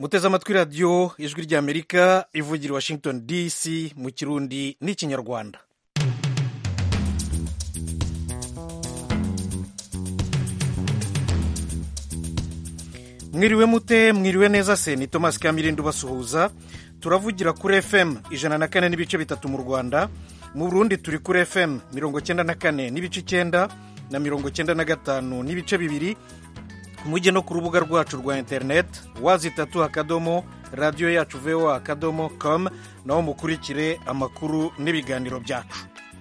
muteze amatwi radiyo ijwi ry'amerika ivugira washington dc mu kirundi n'ikinyarwanda mwiriwe mute mwiriwe neza se ni thomas kamirindi ubasuhuza turavugira kuri fm ijana na kane n'ibice bitatu mu rwanda mu burundi turi kuri fm mirongo cyenda na kane n'ibice icyenda na mirongo cyenda na gatanu n'ibice bibiri mujye no ku rubuga rwacu rwa interineti wazi itatu akadomo radiyo yacu voa akadomo com naho mukurikire amakuru n'ibiganiro byacu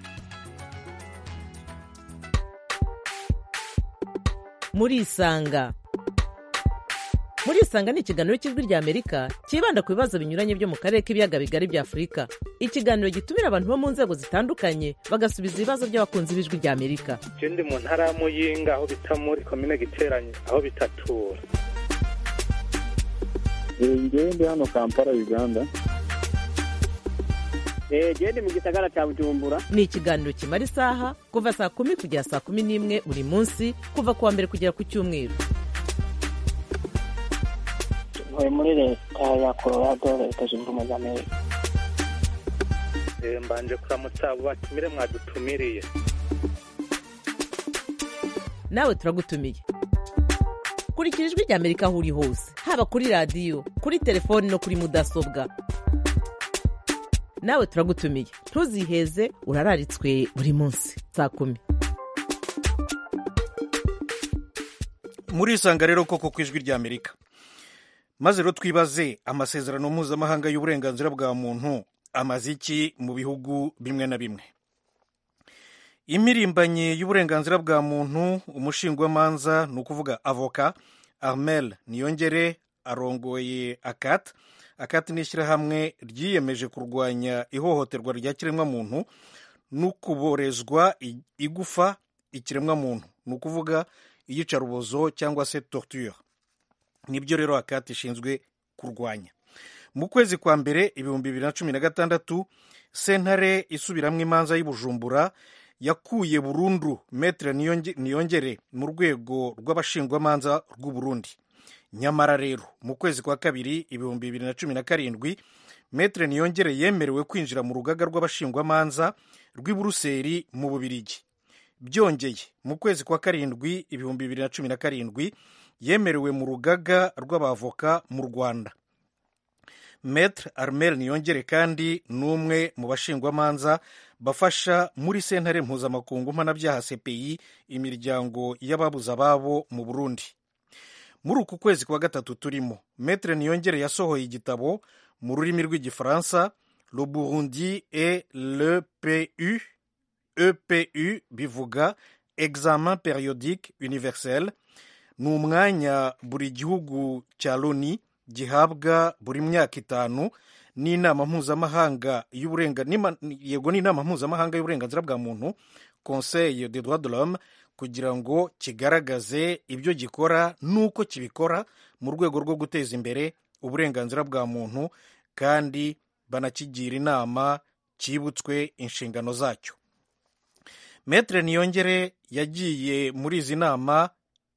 murisanga murisanga ni ikiganiro cy'ijwi ry'amerika cyibanda ku bibazo binyuranye byo mu karere k'ibiyaga bigari bya afurika ikiganiro gitumira abantu bo mu nzego zitandukanye bagasubiza ibibazo by'abakunzi b'ijwi ry'amerika je ndi mu ntara ya muyinga aho bita muri komine giteranye aho bitatura ngewe ndi hano kampala uganda gende mu gisagara cya bujumbura ni ikiganiro kimara isaha kuva saa kumi kugera saa kumi n'imwe buri munsi kuva ku wa mbere kugera ku cyumweru ntuye muri leta ya colorado leta zunze ubumwe za amerika Eh, mbanje kuramutsa abo batumire mwadutumiriye nawe turagutumiye kurikira ijwi ry'amerika aho uri hose haba kuri radiyo kuri telefoni no kuri mudasobwa nawe turagutumiye ntuziheze urararitswe buri munsi saa kumi murisanga rero koko ku ijwi ry'amerika maze rero twibaze amasezerano mpuzamahanga y'uburenganzira bwa muntu amaze iki mu bihugu bimwe na bimwe impirimbanyi y'uburenganzira bwa muntu umushingwamanza ni ukuvuga avoka armel niyongere arongoye akat akat ni ishyirahamwe ryiyemeje kurwanya ihohoterwa rya kiremwamuntu n'ukuborezwa igufa ikiremwamuntu ni ukuvuga iyicarubozo cyangwa se torture nibyo rero akati ishinzwe kurwanya mu kwezi kwa mbere ibihumbi bibiri na cumi na gatandatu sentare isubiramo imanza y'ubujumbura yakuye burundu metere niyongere mu rwego rw'abashingwamanza rw'u Burundi nyamara rero mu kwezi kwa kabiri ibihumbi bibiri na cumi na karindwi metere niyongere yemerewe kwinjira mu rugaga rw'abashingwamanza rw'i buruseli mu bubirigi byongeye mu kwezi kwa karindwi ibihumbi bibiri na cumi na karindwi yemerewe mu rugaga rw'abavoka mu rwanda metre armel niyongere kandi ni umwe mu bashingwamanza bafasha muri sentare mpuzamakungu mpanabyaha cpi imiryango y'ababuze ababo mu burundi muri uku kwezi kwa gatatu turimo metre niyongere yasohoye igitabo mu rurimi rw'igifaransa le burundi et le pu epu bivuga examen periodique universel ni umwanya buri gihugu cya loni gihabwa buri myaka itanu n'inama mpuzamahanga yego n'inama mpuzamahanga y'uburenganzira bwa muntu conseil de droit de l'homme kugira ngo kigaragaze ibyo gikora n'uko kibikora mu rwego rwo guteza imbere uburenganzira bwa muntu kandi banakigira inama cyibutswe inshingano zacyo metre niyongere yagiye muri izi nama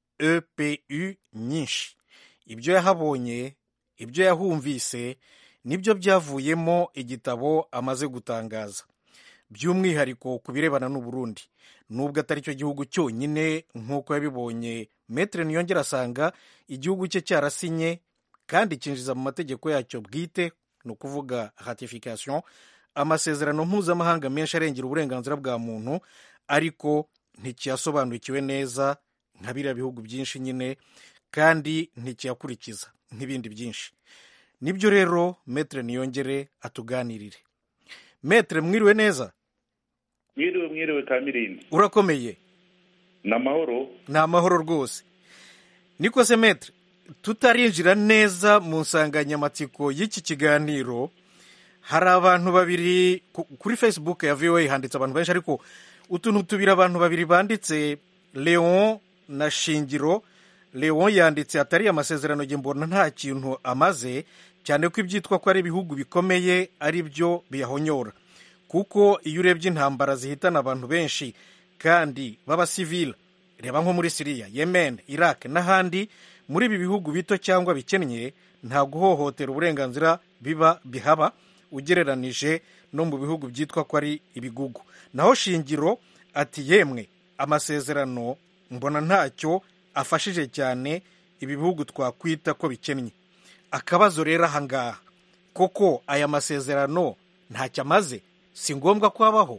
epu nyinshi ibyo yahabonye ibyo yahumvise nibyo byavuyemo igitabo amaze gutangaza by'umwihariko ku birebana n'uburundi nubwo atari cyo gihugu cyonyine nk'uko yabibonye metere niyongera asanga igihugu cye cyarasinye kandi cyinjiza mu mategeko yacyo bwite ni ukuvuga ratification amasezerano mpuzamahanga menshi arengera uburenganzira bwa muntu ariko ntikiyasobanukiwe neza nka biriya bihugu byinshi nyine kandi ntikiyakurikiza nk'ibindi byinshi nibyo rero metere niyongere atuganirire metere mwiriwe neza mwiriwe mwiriwe kamirindi urakomeye ni amahoro ni amahoro rwose niko se metere tutarinjira neza mu nsanganyamatsiko y'iki kiganiro hari abantu babiri kuri facebook ya voa handitse abantu benshi ariko utuntu tubiri abantu babiri banditse leon na shingiro leon yanditse atari amasezerano nge mbona nta kintu amaze cyane ko ibyitwa ko ari ibihugu bikomeye ari byo biyahonyora kuko iyo urebye intambara zihitana abantu benshi kandi b'abasivile reba nko muri siriya yemen iraq n'ahandi muri ibi bihugu bito cyangwa bikennye nta guhohotera uburenganzira biba bihaba ugereranije no mu bihugu byitwa ko ari ibigugu naho shingiro ati yemwe amasezerano mbona ntacyo afashije cyane ibi bihugu twakwita ko bikennye akabazo rero ahangaha koko aya masezerano ntacyo amaze si ngombwa ko abaho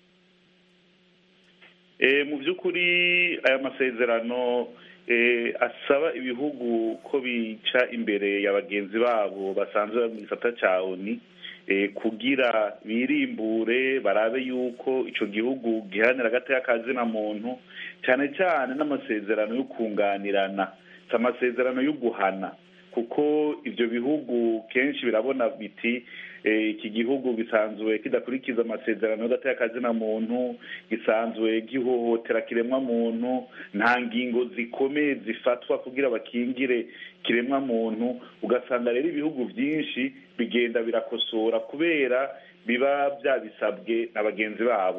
mu by'ukuri aya masezerano asaba ibihugu ko bica imbere ya bagenzi babo basanzwe mu gisata cya oni kugira birimbure barabe yuko icyo gihugu giharanira agateka kazina muntu cyane cyane n'amasezerano yo kunganirana si amasezerano yo guhana kuko ibyo bihugu kenshi birabona biti iki gihugu gisanzwe kidakurikiza amasezerano y'agateka kazina muntu gisanzwe gihohotera kiremwa muntu nta ngingo zikomeye zifatwa kugira bakingire kiremwa muntu ugasanga rero ibihugu byinshi bigenda birakosora kubera biba byabisabwe na bagenzi babo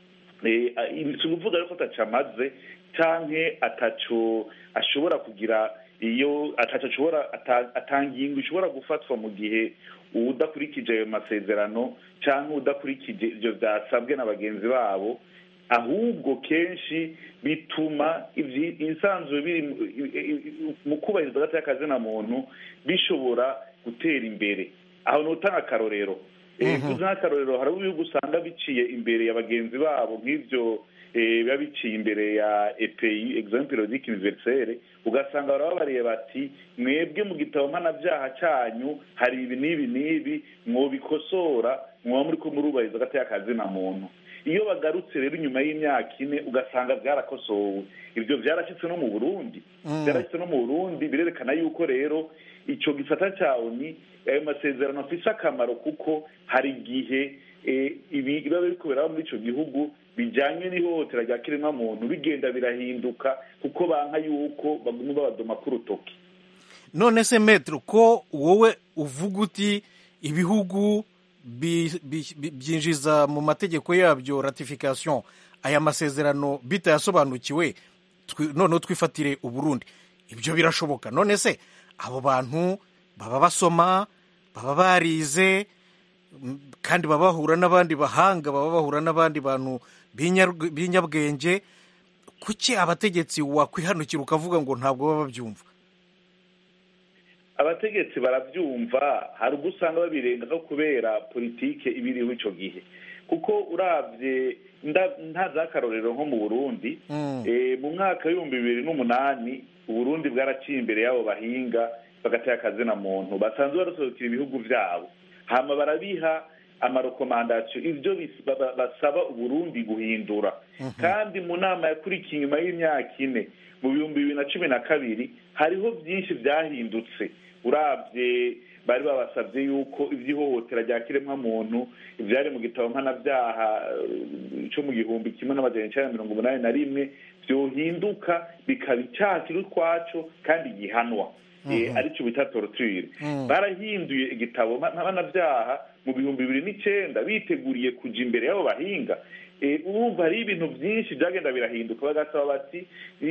si ukuvuga rero ko atacamaze cyangwa ataco ashobora kugira iyo ataco ashobora atangingo ishobora gufatwa mu gihe udakurikije ayo masezerano cyangwa udakurikije ibyo byasabwe na bagenzi babo ahubwo kenshi bituma ibisanzwe biri mu kubahiriza agateka kazina muntu bishobora gutera imbere aho ni utanga akarorero tuzi nk'akarorero hari ibihugu usanga biciye imbere ya bagenzi babo nk'ibyo biba biciye imbere ya epeyi egizame periodike univerisere ugasanga barababariye bati mwebwe mu gitabo mpanabyaha cyanyu hari ibi n'ibi n'ibi mwobikosora mwaba muri ko murubahiriza agateka kazina muntu iyo bagarutse rero inyuma y'imyaka ine ugasanga byarakosowe ibyo byarashyitse no mu burundi byarashyitse no mu burundi birerekana yuko rero icyo gisata cya oni ayo masezerano afite akamaro kuko hari igihe ibi biba biri kubera muri icyo gihugu bijyanye n'ihohotera rya kiremwamuntu bigenda birahinduka kuko banka yuko baguma babadoma k'urutoki none se metero ko wowe uvuga uti ibihugu byinjiza mu mategeko yabyo ratification aya masezerano bitayasobanukiwe noneho twifatire uburundi ibyo birashoboka none se abo bantu baba basoma baba barize kandi baba bahura n'abandi bahanga baba bahura n'abandi bantu b'inyabwenge kuki abategetsi wakwihanukira ukavuga ngo ntabwo baba babyumva abategetsi barabyumva hari ubwo usanga babirenga ko kubera politike iba iriho icyo gihe kuko urabye nta zakarorero nko mu burundi mu mwaka w'ibihumbi bibiri n'umunani uburundi bwaraciye imbere y'abo bahinga bagatera akazina muntu basanzwe barasohokera ibihugu byabo hama barabiha amarekomandasiyo ibyo basaba uburundi guhindura kandi mu nama yakurikiye inyuma y'imyaka ine mu bihumbi bibiri na cumi na kabiri hariho byinshi byahindutse urabye bari babasabye yuko iby'ihohotera rya kiremwamuntu ibyari mu gitabo mpanabyaha cyo mu gihumbi kimwe n'amajana icyenda na mirongo umunani na rimwe byohinduka bikaba icyaha kiri ukwaco kandi gihanwa aricyo bita torture barahinduye igitabo mpanabyaha mu bihumbi bibiri n'icyenda biteguriye kujya imbere y'abo bahinga urumva hari ibintu byinshi byagenda birahinduka bagasaba bati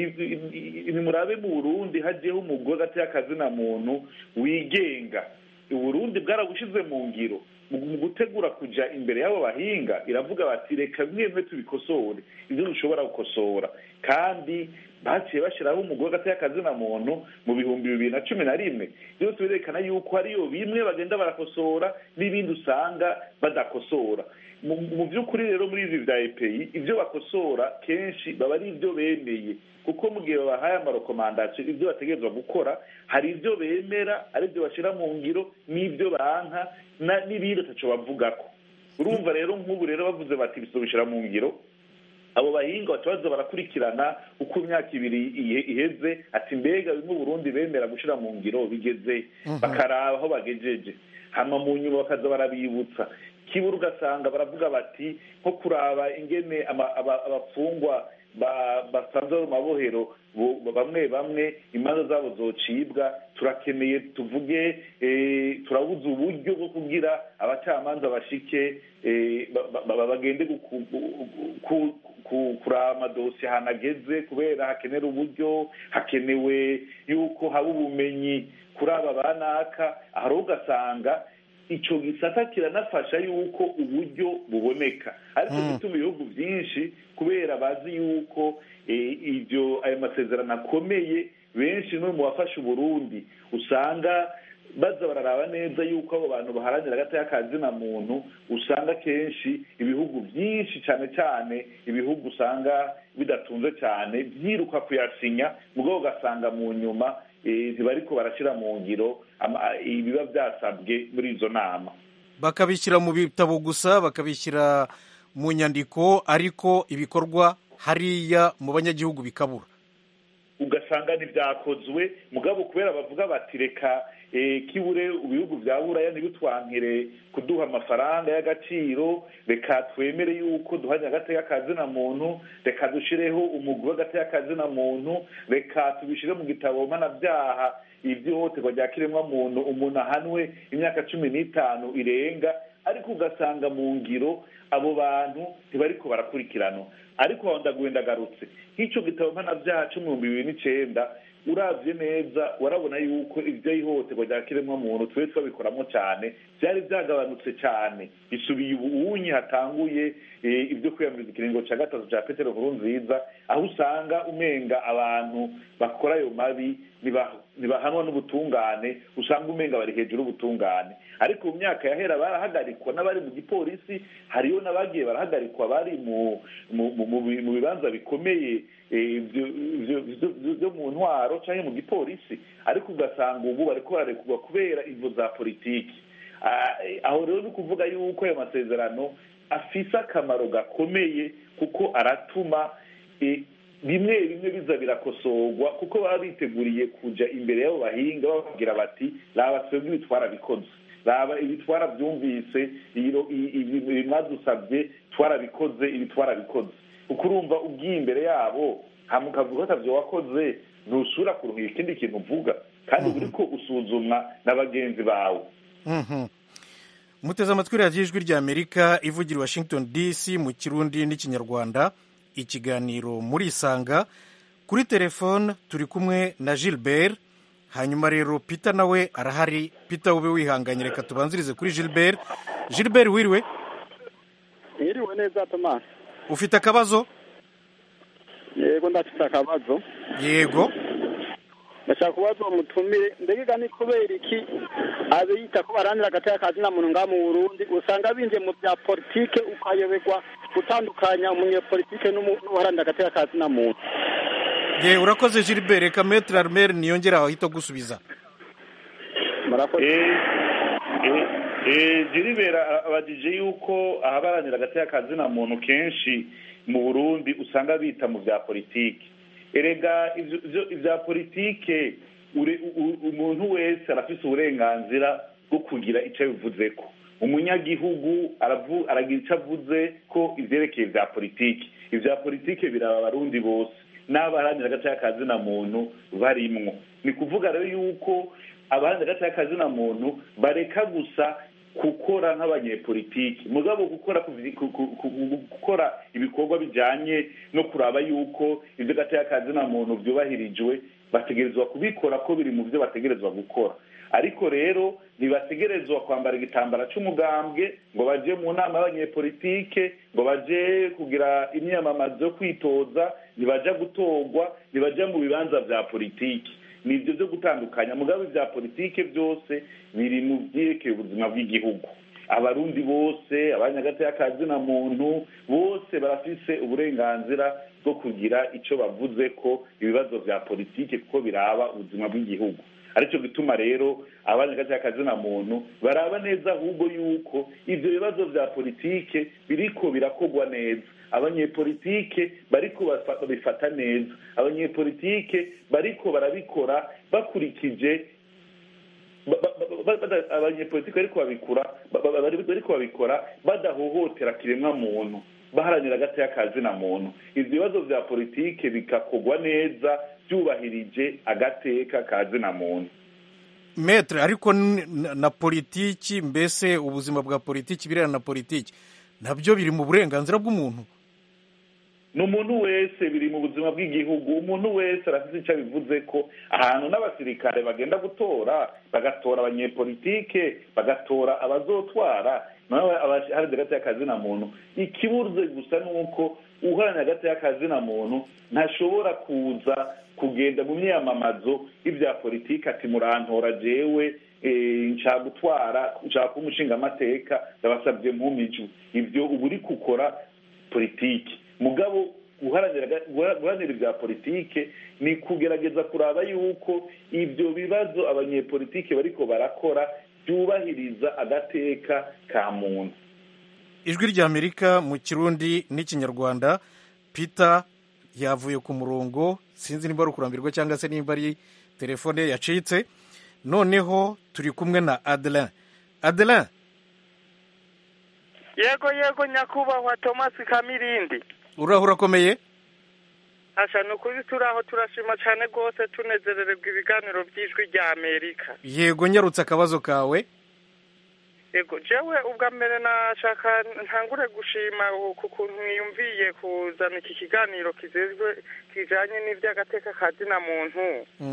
nimurabe mu burundi hagiyeho umugore ateye akazina muntu wigenga uburundi bwarabushyize mu ngiro mu gutegura kujya imbere y'abo bahinga iravuga bati reka bimwe bimwe tubikosore ibyo dushobora gukosora kandi baciye bashyiraho umugore ateye akazina muntu mu bihumbi bibiri na cumi na rimwe byose birerekana yuko hariyo bimwe bagenda barakosora n'ibindi usanga badakosora mu by'ukuri rero muri ibi bya epeyi ibyo bakosora kenshi baba ari ibyo bemeye kuko mu gihe babahaye amarekomandasiyo ibyo bategerezwa gukora hari ibyo bemera ari byo bashyira mu ngiro n'ibyo banka n'ibindi ataco bavuga ko urumva rero nk'ubu rero bavuze bati bisubishira mu ngiro abo bahinga batabaza barakurikirana uko imyaka ibiri iheze ati mbega bimwe Burundi bemera gushyira mu ngiro bigeze bakaraba aho bagejeje hama mu nyuma bakaza barabibutsa kibura ugasanga baravuga bati nko kuraba ingene abafungwa basanze mu mabohero bamwe bamwe imanza zabo zocibwa turakeneye tuvuge turabuze uburyo bwo kugira abacamanza bashike bagende kuraba amadosiye ahantu ageze kubera hakenera uburyo hakenewe yuko haba ubumenyi kuri aba banaka hari ugasanga icyo gisata kiranafasha yuko uburyo buboneka ariko gituma ibihugu byinshi kubera bazi yuko ibyo ayo masezerano akomeye benshi no mu bafasha uburundi usanga baza bararaba neza yuko abo bantu baharanira agatoya ka zina muntu usanga kenshi ibihugu byinshi cyane cyane ibihugu usanga bidatunze cyane byiruka kuyasinya mugabo ugasanga mu nyuma ntibariko barashyira mu ngiro ibiba byasabwe muri izo nama bakabishyira mu bitabo gusa bakabishyira mu nyandiko ariko ibikorwa hariya mu banyagihugu bikabura ugasanga ntibyakozwe mugabo kubera bavuga bati reka kibure ibihugu bya buraya ntibitwankire kuduha amafaranga y'agaciro reka twemere yuko duhanye agateka kazina muntu reka dushyireho umugwi w'agateka kazina muntu reka tubishyire mu gitabo mpanabyaha iby'ihohoterwa rya kiremwamuntu umuntu ahanwe imyaka cumi n'itanu irenga ariko ugasanga mu ngiro abo bantu ntibariko barakurikiranwa ariko aho ndagarutse nk'icyo gitabo mpanabyaha cy'ibihumbi bibiri n'icyenda urabye neza urabona yuko ibyo ihohoterwa rya kiremwamuntu tube twabikoramo cyane byari byagabanutse cyane bisubiye ubuwunyi hatanguye ibyo kwiyamiriza ikiringo cya gatatu cya petero nkuru nziza aho usanga umenga abantu bakora ayo mabi ntibahanwa n'ubutungane usanga umenga bari hejuru y'ubutungane ariko mu myaka yahera barahagarikwa n'abari mu gipolisi hariyo n'abagiye barahagarikwa bari mu bibanza bikomeye byo mu ntwaro cyangwa mu gipolisi ariko ugasanga ubu bari bararekurwa kubera imvo za politiki aho rero ni ukuvuga yuko ayo masezerano afise akamaro gakomeye kuko aratuma bimwe bimwe biza birakosorwa kuko baba biteguriye kujya imbere y'abo bahinga bababwira bati raba twebwe ibitwara bikoze raba ibitwara byumvise mwadusabye twarabikoze ibitwara bikoze kuko urumva ugiye imbere yabo hamukavuga ko atabyo wakoze ntusura kuruhira ikindi kintu uvuga kandi uri ko usuzumwa na bagenzi bawe muteze amatwi radiyo ijwi rya amerika ivugira i washington dc mu kirundi n'ikinyarwanda ikiganiro muri isanga kuri telefone turi kumwe na gilbert hanyuma rero peter nawe arahari peter ube wihanganye reka tubanzirize kuri gilbert gilbert wiriwe Mwiriwe neza Thomas. ufite akabazo Yego ndafite akabazo. yego Ndashaka kubaza uwo mutumire mbega ni kubera iki abiyita ko baranira agateka ka zina muntu ngaha mu Burundi usanga binjiye mu bya politike ukayoberwa gutandukanya umunyepolitike n'uharanira agateka ka zina muntu. ye urakoze gilbert reka metre armel niyongere aho ahita gusubiza Murakoze. jiribera abajije yuko ahabaranira agateka ka zina muntu kenshi mu burundi usanga bita mu bya politiki erega ibya politike umuntu wese arafise uburenganzira bwo kugira icyo abivuze ko umunyagihugu aragira icyo avuze ko ibyerekeye bya politiki ibya politiki biraba abarundi bose n'abaharanira agateka ka zina muntu barimwo ni kuvuga rero yuko abaharanira agateka ka zina muntu bareka gusa gukora nk'abanyepolitiki mugabo gukora gukora ibikorwa bijyanye no kuraba yuko ibyo gateka ka zina muntu byubahirijwe bategerezwa kubikora ko biri mu byo bategerezwa gukora ariko rero ntibategerezwa kwambara igitambara cy'umugambwe ngo bajye mu nama y'abanyepolitike ngo bajye kugira imyamamazo yo kwitoza ntibajya gutorwa ntibajya mu bibanza bya politiki ni ibyo byo gutandukanya mugabe bya politike byose biri mu byerekeye ubuzima bw'igihugu abarundi bose abanyagateka ka zina muntu bose barafise uburenganzira bwo kugira icyo bavuze ko ibibazo bya politike kuko biraba ubuzima bw'igihugu aricyo gituma rero abanyagateka ka zina muntu baraba neza ahubwo yuko ibyo bibazo bya politike biriko birakogwa neza abanyepolitike bariko babifata neza abanyepolitike bariko barabikora bakurikije abanyepolitike bariko babikora bariko babikora badahohotera kiremwa muntu baharanira agateka ka zina muntu ivyo bibazo vya politike bigakogwa neza byubahirije agateka ka zina muntu metre ariko na politiki mbese ubuzima bwa politiki birana na politiki nabyo biri mu burenganzira bw'umuntu ni umuntu wese biri mu buzima bw'igihugu umuntu wese arafite icyo abivuze ko ahantu n'abasirikare bagenda gutora bagatora abanyepolitike bagatora abazotwara nawe abaharanira hagati y'akazina muntu ikibuze gusa ni uko uharanira hagati y'akazina muntu ntashobora kuza kugenda mu myamamazo y'ibya politiki ati murantora jewe nshaka gutwara nshaka kuba umushingamateka ndabasabye mpumijwe ibyo uba uri gukora politiki mugabo guharanira ibya politike ni kugerageza kuraba yuko ibyo bibazo abanyepolitike bariko barakora byubahiriza agateka ka muntu ijwi ry'amerika mu kirundi n'ikinyarwanda peter yavuye ku murongo sinzi nimba ari ukurambirwa cyangwa se nimba ari telefone yacitse noneho turi kumwe na adeline adeline yego yego nyakubahwa thomas kamirindi uraho urakomeye asha ni ukuri turi aho turashima cyane rwose tunezerererwa ibiganiro by'ijwi rya amerika yego nyarutse akabazo kawe yego jewe ubwa mbere nashaka ntangure gushima ku kuntu mwiyumviye kuzana iki kiganiro kizezwe kijanye n'iby'agateka ka zina muntu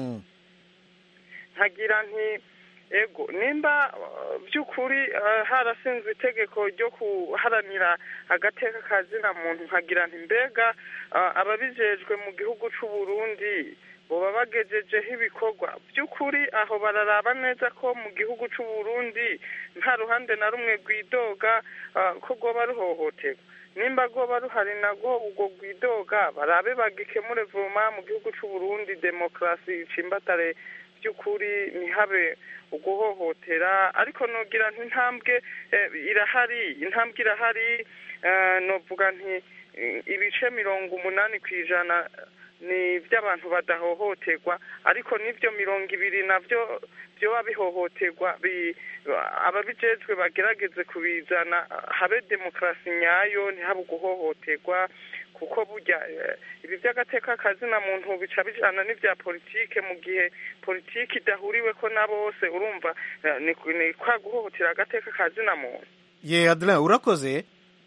nkagira nti ego nimba by'ukuri harasinzwe itegeko ryo kuharanira agateka ka zina muntu nkagira nti mbega ababijejwe mu gihugu c'u Burundi boba bagejejeho ibikorwa by'ukuri aho bararaba neza ko mu gihugu c'u Burundi nta ruhande na rumwe rwidoga ko rwoba ruhohoterwa nimba rwoba ruhari nagwo ubwo rwidoga barabe bagikemure vuma mu gihugu c'u Burundi demokarasi icimbatare by'ukuri ntihabe uguhohotera ariko nogira nti intambwe irahari intambwe irahari novuga nti ibice mirongo umunani ku ijana ni iby'abantu badahohoterwa ariko n'ibyo mirongo ibiri nabyo byoba bihohoterwa ababijejwe bagerageze kubizana habe demokarasi nyayo ntihabe uguhohoterwa kuko burya ibi by'agateka kazina muntu bica bijana n'ibya politike mu gihe politiki idahuriwe ko na bose urumva ni kwa guhohotera agateka kazina muntu ye adeline urakoze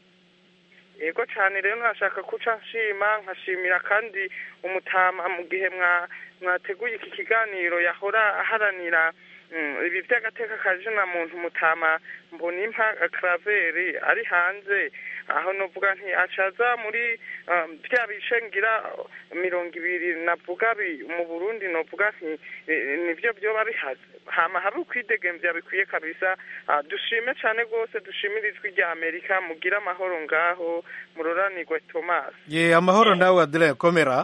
yego cyane rero nashaka kuca nshima nkashimira kandi umutama mu gihe mwateguye iki kiganiro yahora aharanira ibi by'agateka kazina muntu mutama mbonimpa karaveri ari hanze aho novuga nti acaza muri bya bice ngira mirongo ibiri navuga mu burundi novuga nti nibyo byoba bihaze hama habe ukwidegemvya bikwiye kabisa dushime cyane rwose dushimire ijwi rya amerika mugire amahoro ngaho muroranirwe thomas ye amahoro nawe adeline komera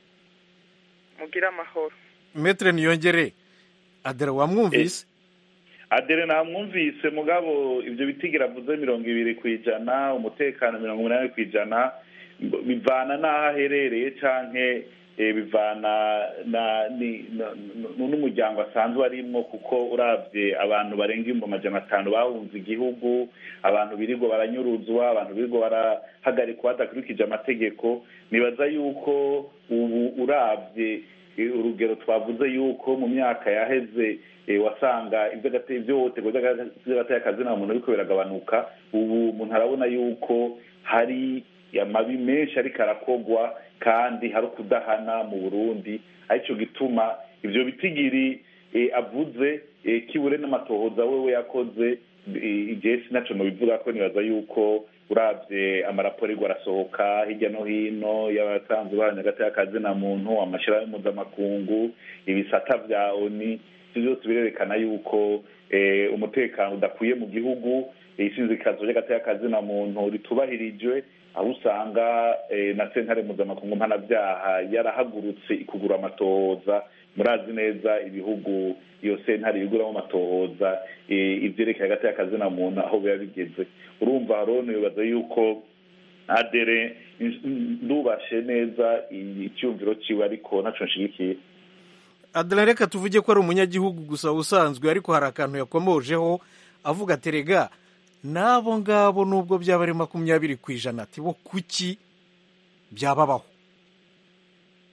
mugire amahoro metre niyongere adere wamwumvise adere namwumvise mugabo ibyo bitigira avuze mirongo ibiri ku ijana umutekano mirongo umunani ku ijana bivana n'aho aherereye canke bivana n'umuryango asanzwe arimwo kuko urabye abantu barenga ibihumbi amajana atanu bahunze igihugu abantu birirwa baranyuruzwa abantu birirwa barahagarikwa badakurikije amategeko nibaza yuko ubu urabye urugero twavuze yuko mu myaka yaheze wasanga iby'ihohoterwa ry'agateka muntu ariko biragabanuka ubu umuntu arabona yuko hari amabi menshi ariko arakogwa kandi hari ukudahana mu burundi aricyo gituma ibyo bitigiri avuze kibure n'amatohoza we yakoze igihe sinacyo bivuga ko nibaza yuko urabye amaraporo ariko arasohoka hirya no hino y'abatanze ubuhamya hagati y'akazina muntu amashyirahamwe mpuzamakungu ibisata bya oni ibyo byose birerekana yuko umutekano udakwiye mu gihugu isinzikazo ry'agati y'akazina muntu ritubahirijwe aho usanga na sentare mpuzamakungu mpanabyaha yarahagurutse ikugura amatohoza murazi neza ibihugu iyo sentare iguramo amatohoza ibyerekeye hagati y'akazina muntu aho biba bigeze urumva harone bibaza yuko adere ndubashe neza icyumviro cyiwe ariko ntacyo nshigikiye adere reka tuvuge ko ari umunyagihugu gusa usanzwe ariko hari akantu yakomojeho avuga ati rega n'abo ngabo nubwo byaba ari makumyabiri ku ijana ati bo kuki byababaho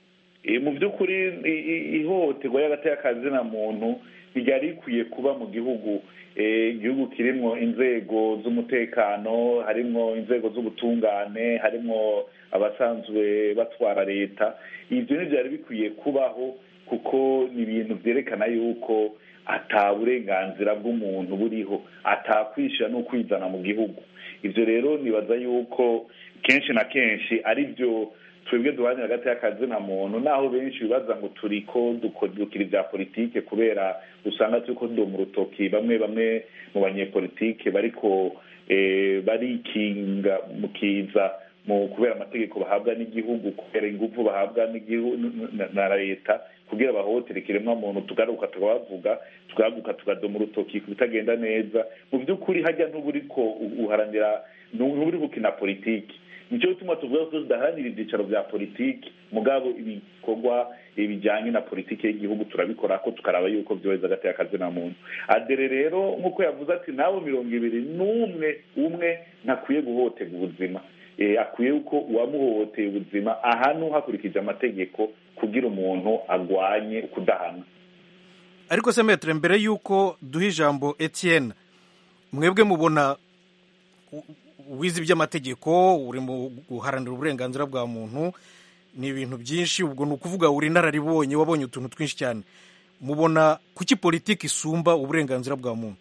mu by'ukuri ihohoterwa y'agaterekazina muntu ryari rikwiye kuba mu gihugu igihugu kirimo inzego z'umutekano harimo inzego z'ubutungane harimo abasanzwe batwara leta ibyo ntibyari bikwiye kubaho kuko ni ibintu byerekana yuko ata burenganzira bw'umuntu buriho atakwishyira no kwizana mu gihugu ibyo rero nibaza yuko kenshi na kenshi ari byo twebwe duharanira hagati y'akazi na muntu naho benshi bibaza ngo turi ko dukira ibya politike kubera usanga turi ko mu rutoki bamwe bamwe mu banyepolitike bariko barikinga mu kiza mu kubera amategeko bahabwa n'igihugu kubera ingufu bahabwa na leta kugira bahohotere ikiremwamuntu tugaruka tukabavuga tugaruka tukadoma urutoki ku bitagenda neza mu by'ukuri hajya nt'uburiko uharanira ntuburi gukina politiki nicyo gituma tuvuga ko tudaharanira ibyicaro bya politiki mugabo ibikorwa bijyanye na politiki y'igihugu turabikora ko tukaraba yuko byohereza hagati y'akazi na muntu adere rero nk'uko yavuze ati nawe mirongo ibiri n'umwe umwe ntakwiye guhohoterwa ubuzima akwiye yuko uwamuhohoteye ubuzima ahantu hakurikije amategeko kugira umuntu agwanye kudahana ariko se metero mbere y'uko duha ijambo Etienne mwebwe mubona wize iby'amategeko uri mu guharanira uburenganzira bwa muntu ni ibintu byinshi ubwo ni ukuvuga uri inararibonye wabonye utuntu twinshi cyane mubona kuki politiki isumba uburenganzira bwa muntu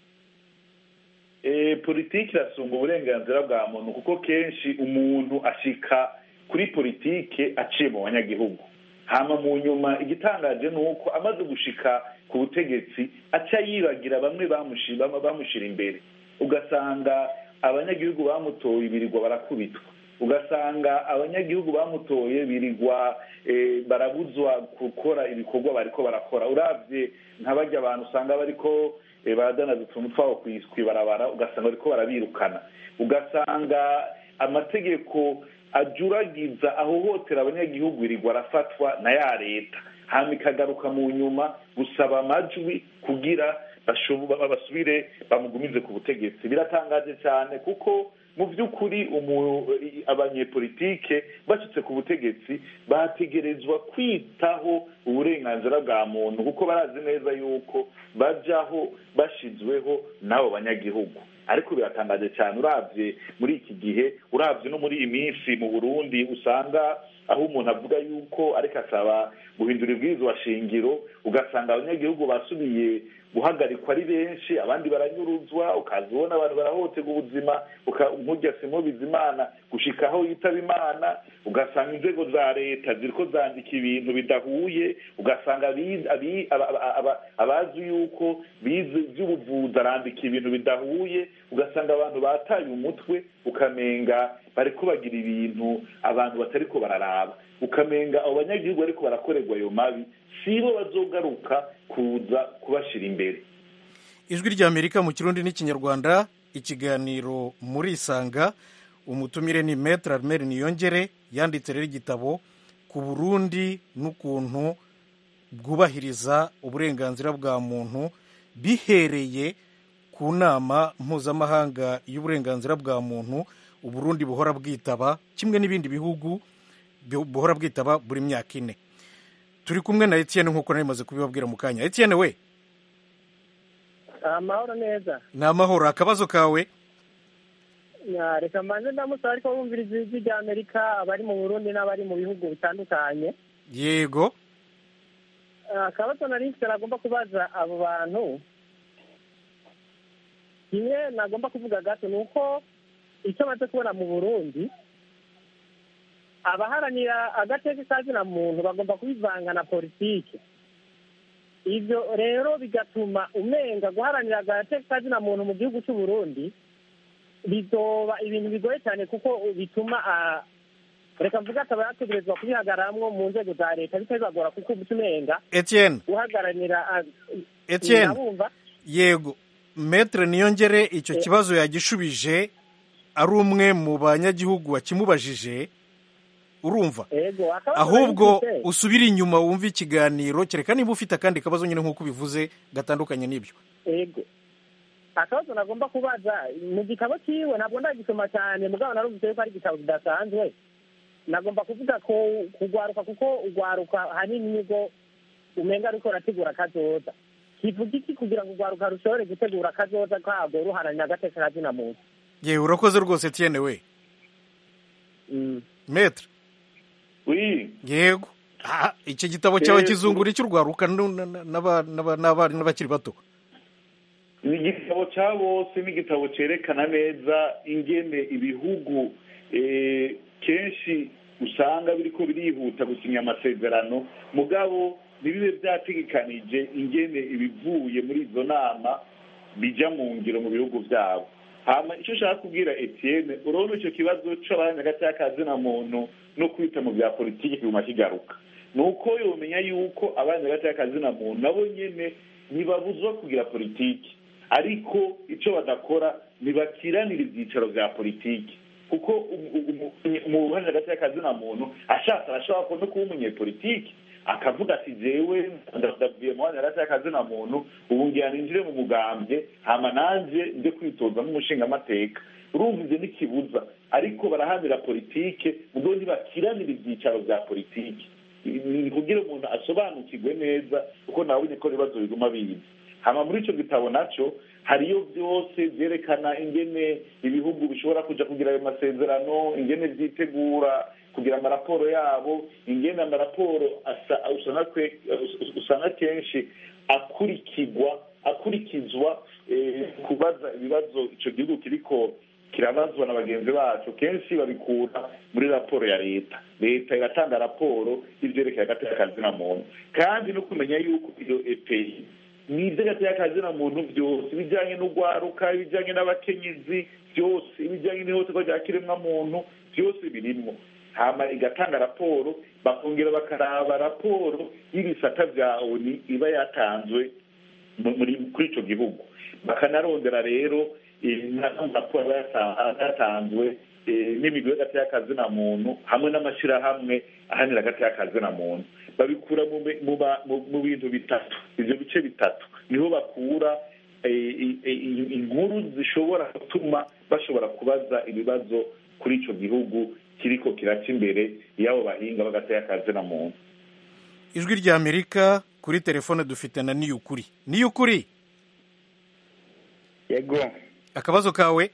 politiki irasumba uburenganzira bwa muntu kuko kenshi umuntu ashika kuri politiki aciye mu banyagihugu hama mu nyuma igitangaje ni uko amaze gushika ku butegetsi aca yibagira bamwe bamushyira imbere ugasanga abanyagihugu bamutoye birirwa barakubitwa ugasanga abanyagihugu bamutoye birirwa barabuzwa gukora ibikorwa bariko barakora urabye nk'abajya abantu usanga bariko baradanaza utuntu twabo ku ibarabara ugasanga bariko barabirukana ugasanga amategeko ajuragiza ahohotera abanyagihugu birirwa arafatwa na ya leta hanyuma ikagaruka mu nyuma gusaba amajwi kugira basubire bamugumize ku butegetsi biratangaje cyane kuko mu by'ukuri abanyepolitike bashyitse ku butegetsi bategerezwa kwitaho uburenganzira bwa muntu kuko barazi neza yuko bajyaho bashyizweho n'abo banyagihugu ariko biratangaje cyane urabye muri iki gihe urabye no muri iyi minsi mu burundi usanga aho umuntu avuga yuko ariko asaba guhindura ibwirizwa shingiro ugasanga abanyagihugu basubiye guhagarikwa ari benshi abandi baranyuruzwa ukaza ubona abantu barahohoterwa ubuzima nk'ujya simo bizimana gushika aho yitaba imana ugasanga inzego za leta ziriko zandika ibintu bidahuye ugasanga abazi yuko bize iby'ubuvuzi arandika ibintu bidahuye ugasanga abantu bataye umutwe ukamenga bariko bagira ibintu abantu batariko bararaba ukamenga abo banyagihugu bariko barakorerwa ayo mabi sibo bazogaruka kuza kubashyira imbere ijwi ry'amerika mu kirundi n'ikinyarwanda ikiganiro muri isanga umutumire ni metere armeri niyongere yanditse rero igitabo ku burundi n'ukuntu bwubahiriza uburenganzira bwa muntu bihereye ku nama mpuzamahanga y'uburenganzira bwa muntu uburundi buhora bwitaba kimwe n'ibindi bihugu buhora bwitaba buri myaka ine turi kumwe na Etienne nk'uko nari maze kubibabwira mu kanya Etienne we amahoro neza ni amahoro akabazo kawe reka mbanze ndamusaba ariko bumviriza ijwi rya amerika abari mu burundi n'abari mu bihugu bitandukanye yego akabazo nari mfite nagomba kubaza abo bantu kimwe nagomba kuvuga gato ni uko icyo maze kubona mu burundi abaharanira agateka kazina muntu bagomba kubivanga na politiki ibyo rero bigatuma umenga guharanira agateka kazina muntu mu gihugu cy'u Burundi bizoba ibintu bigoye cyane kuko bituma reka mvuga akaba yategerezwa kubihagararamwo mu nzego za leta bitazagora kuko uba umenga Etienne guhagararira Etienne yego metere niyongere icyo kibazo yagishubije ari umwe mu banyagihugu wakimubajije urumva ahubwo usubire inyuma wumve ikiganiro kereka niba ufite akandi kabazo nyine nk'uko ubivuze gatandukanye n'ibyo yego akabazo nagomba kubaza mu gitabo cyiwe ntabwo ndagisoma cyane mugabo narumvise yuko ari igitabo kidasanzwe nagomba kuvuga ko kugwaruka kuko ugwaruka hanini nibwo umenga ariko urategura akazoza kivuga iki kugira ngo ugwaruka rushobore gutegura akazoza kabwo ruharanira agateka kazina muntu yewe urakoze rwose tiyene we metre oui yego Ah, iki gitabo cyawe kizungura icy'urwaruka nu- na- na- n'aba- n'aba- n'abari n'abakiri bato ni igitabo cya bose ni igitabo cyerekana neza ingene ibihugu eh, kenshi usanga biriko birihuta gusinya amasezerano mugabo ntibibe byategekanije ingene ibivuye muri izo nama bija mu ngiro mu bihugu byabo hama icyo ushaka kubwira etienne urabona icyo kibazo c'abanyagacyakazina muntu no kwita mu bya politiki kiguma kigaruka ni uko yomenya yuko abanyagacyakazina muntu nabo nyene ntibabuzwa kugira politiki ariko icyo badakora ntibakiranira ibyicaro bya politiki kuko mu ruhande hagati y'akazina muntu ashatse arashobora no kuba umunyepolitiki akavuga ati jewe ndabwiye mu mwanya hagati y'akazina muntu ubu ngira ninjire mu mugambwe hama nanje nje kwitoza nk'umushingamateka urumva ivyo n'ikibuza ariko barahamira politike mugabo ntibakiranira ibyicaro bya politiki ni kugira umuntu asobanukirwe neza kuko nawe ko ibibazo biguma biza hama muri ico gitabo naco hariyo byose byerekana ingene ibihugu bishobora kuja kugira ayo masezerano ingene vyitegura kugira amaraporo yabo ingene amaraporo usanga kenshi akurikirwa akurikizwa kubaza ibibazo ico gihugu kiriko kirabazwa na bagenzi bacu kenshi babikura muri raporo ya leta leta iratanga raporo y'ivyerekeye agateka kazina muntu kandi no kumenya yuko iyo epeyi ni iby'agateakazina muntu byose ibijyanye n'urwaruka ibijyanye n'abakenyezi byose ibijyanye n'ihohoterwa rya kiremwamuntu byose birimo hama igatanga raporo bakongera bakaraba raporo y'ibisata bya oni iba yatanzwe kuri icyo gihugu bakanarondera rero raporo aba yatanzwe n'imigwi y'agateakazina muntu hamwe n'amashyirahamwe ahanira agateakazina muntu babikura mu bintu bitatu ibyo bice bitatu niho bakura inkuru zishobora gutuma bashobora kubaza ibibazo kuri icyo gihugu kiriko kiraca imbere y'abo bahinga b'agateakazina muntu ijwi rya amerika kuri telefone dufite na niyukuri niyukuri yego akabazo kawe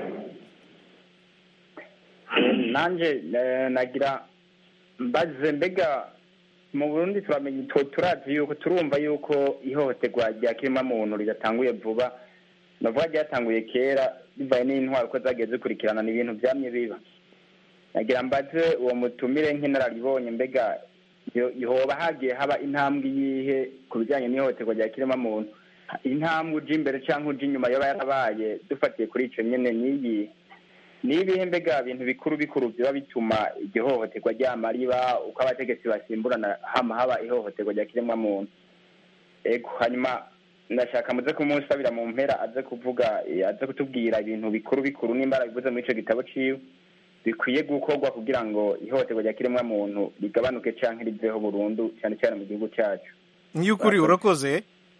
nanjye nagira mbaze mbega mu burundi turamenya turazi yuko turumva yuko ihohoterwa rya kiremwamuntu ridatanguye vuba navuga ryatanguye kera bivaye n'intwaro uko zagiye zikurikirana ni ibintu byamye biba nagira mbaze uwo mutumire nk'inararibonye mbega hoba hagiye haba intambwe yihe ku bijyanye n'ihohoterwa rya kiremwamuntu intambwe uja imbere cyangwa uja inyuma yaba yarabaye dufatiye kuri icyo nyine n'iyi ni ibihe mbega bintu bikuru bikuru biba bituma igihohoterwa ryama riba uko abategetsi basimburana hama haba ihohoterwa rya kiremwamuntu ego hanyuma ndashaka muze kumusabira mu mpera aze kuvuga aze kutubwira ibintu bikuru bikuru nimba bivuze muri icyo gitabo ciwe bikwiye gukorwa kugira ngo ihohoterwa rya kiremwamuntu rigabanuke canke riveho burundu cyane cyane mu gihugu cyacu nk'iy'ukuri urakoze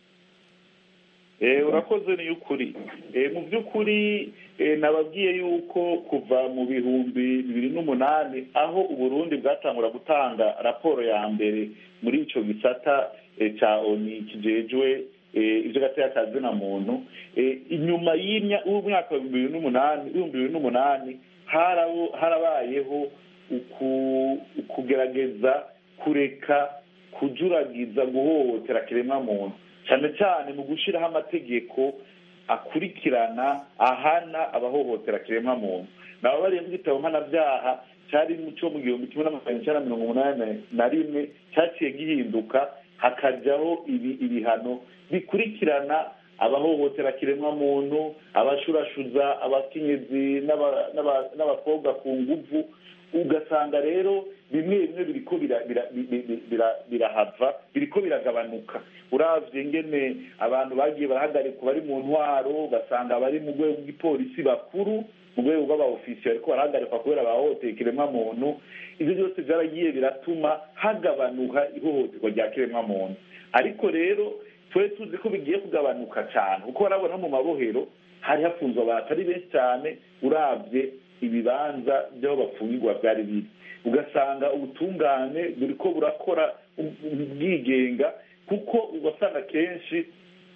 urakoze ni ukuri mu by'ukuri nababwiye yuko kuva mu bihumbi bibiri n'umunani aho uburundi bwatangura gutanga raporo ya mbere muri icyo gisata cya oni kijejwe ibyo gateye akazina muntu inyuma y'umwaka wa bibiri n'umunani ibihumbi bibiri n'umunani harabayeho kugerageza kureka kujuragiza guhohotera kiremwamuntu cyane cyane mu gushyiraho amategeko akurikirana ahana abahohotera kiremwamuntu nabo bariye mu gitabo mpanabyaha cyari cyo mu gihumbi kimwe n'amajana icyenda mirongo umunani na rimwe cyaciye gihinduka hakajyaho ibihano bikurikirana abahohotera kiremwamuntu abashurashuza abakenyezi n'abakobwa ku nguvu ugasanga rero bimwe bimwe biriko birahava biriko biragabanuka uravye ngene abantu bagiye barahagarikwa bari mu ntwaro ugasanga bari mu rwego rw'ipolisi bakuru mu rwego rw'abaofisiye bariko barahagarikwa kubera bahohoteye ikiremwamuntu ivyo byose vyaragiye biratuma hagabanuka ihohoterwa rya kiremwamuntu ariko rero twari tuzi ko bigiye kugabanuka cyane kuko barabona mu mabohero hari hafunzwe abantu atari benshi cyane uravye ibibanza by'aho bafungirwa byari biri ugasanga ubutungane buri ko burakora ubwigenga kuko ugasanga kenshi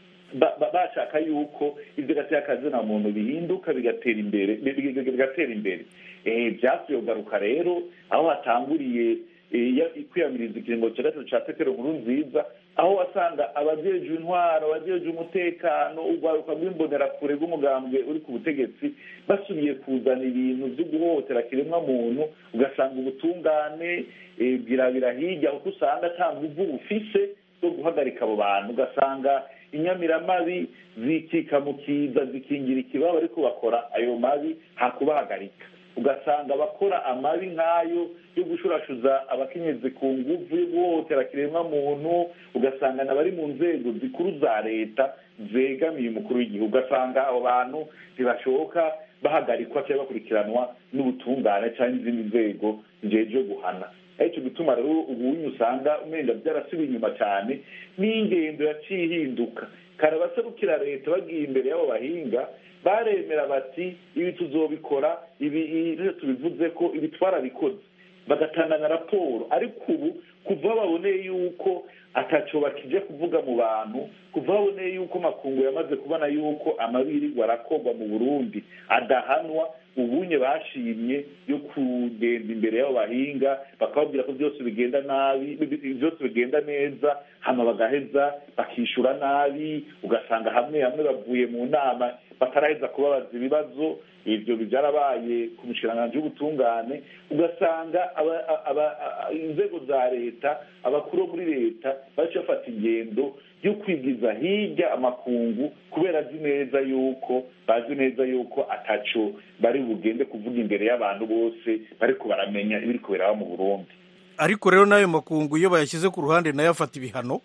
bashaka yuko ibyo gatera akazina muntu bihinduka bigatera imbere bigatera imbere byasubiye kugaruka rero aho hatanguriye kwiyamiriza ikiringo cya gatatu cya petero nkuru nziza aho wasanga abajejwe intwaro abajejwe umutekano urwaruka rw'imbonerakure rw'umugambwe uri ku butegetsi basubiye kuzana ibintu byo guhohotera kiremwa muntu ugasanga ubutungane bwirabira hirya kuko usanga ata nguvu bufise zo guhagarika abo bantu ugasanga inyamiramabi zikika mu kiza zikingira ikibaba ariko bakora ayo mabi hakubahagarika ugasanga abakora amabi nk'ayo yo gushurashuza abakenyezi ku nguvu yo guhohotera kiremwa muntu ugasanga n'abari mu nzego zikuru za leta zegamiye umukuru w'igihugu ugasanga abo bantu ntibashoboka bahagarikwa cyangwa bakurikiranwa n'ubutungane cyangwa n'izindi nzego zigejeje guhana aricyo gituma rero ubunye usanga umwenda byarasubiye inyuma cyane n'ingendo yaciye ihinduka kare abaserukira leta bagiye imbere y'abo bahinga baremera bati ibi tuzobikora ibi tubivuze ko ibi twarabikoze bagatanga na raporo ariko ubu kuva baboneye yuko ataco bakije kuvuga mu bantu kuva baboneye yuko makungu yamaze kubona yuko amabirirwa arakorwa mu burundi adahanwa ubunye bashimye yo kugenda imbere y'abo bahinga bakababwira ko byose bigenda nabi byose bigenda neza hano bagaheza bakishyura nabi ugasanga hamwe hamwe bavuye mu nama bataraheza kubabaza ibibazo ibyo byarabaye ku mishikiranganji y'ubutungane ugasanga inzego za leta abakuru bo muri leta baca bafata ingendo yo kwigiza hirya amakungu kubera azi neza yuko bazi neza yuko ataco bari bugende kuvuga imbere y'abantu bose bariko baramenya ibiri kubera mu burundi ariko rero n'ayo makungu iyo bayashyize ku ruhande nayo afata ibihano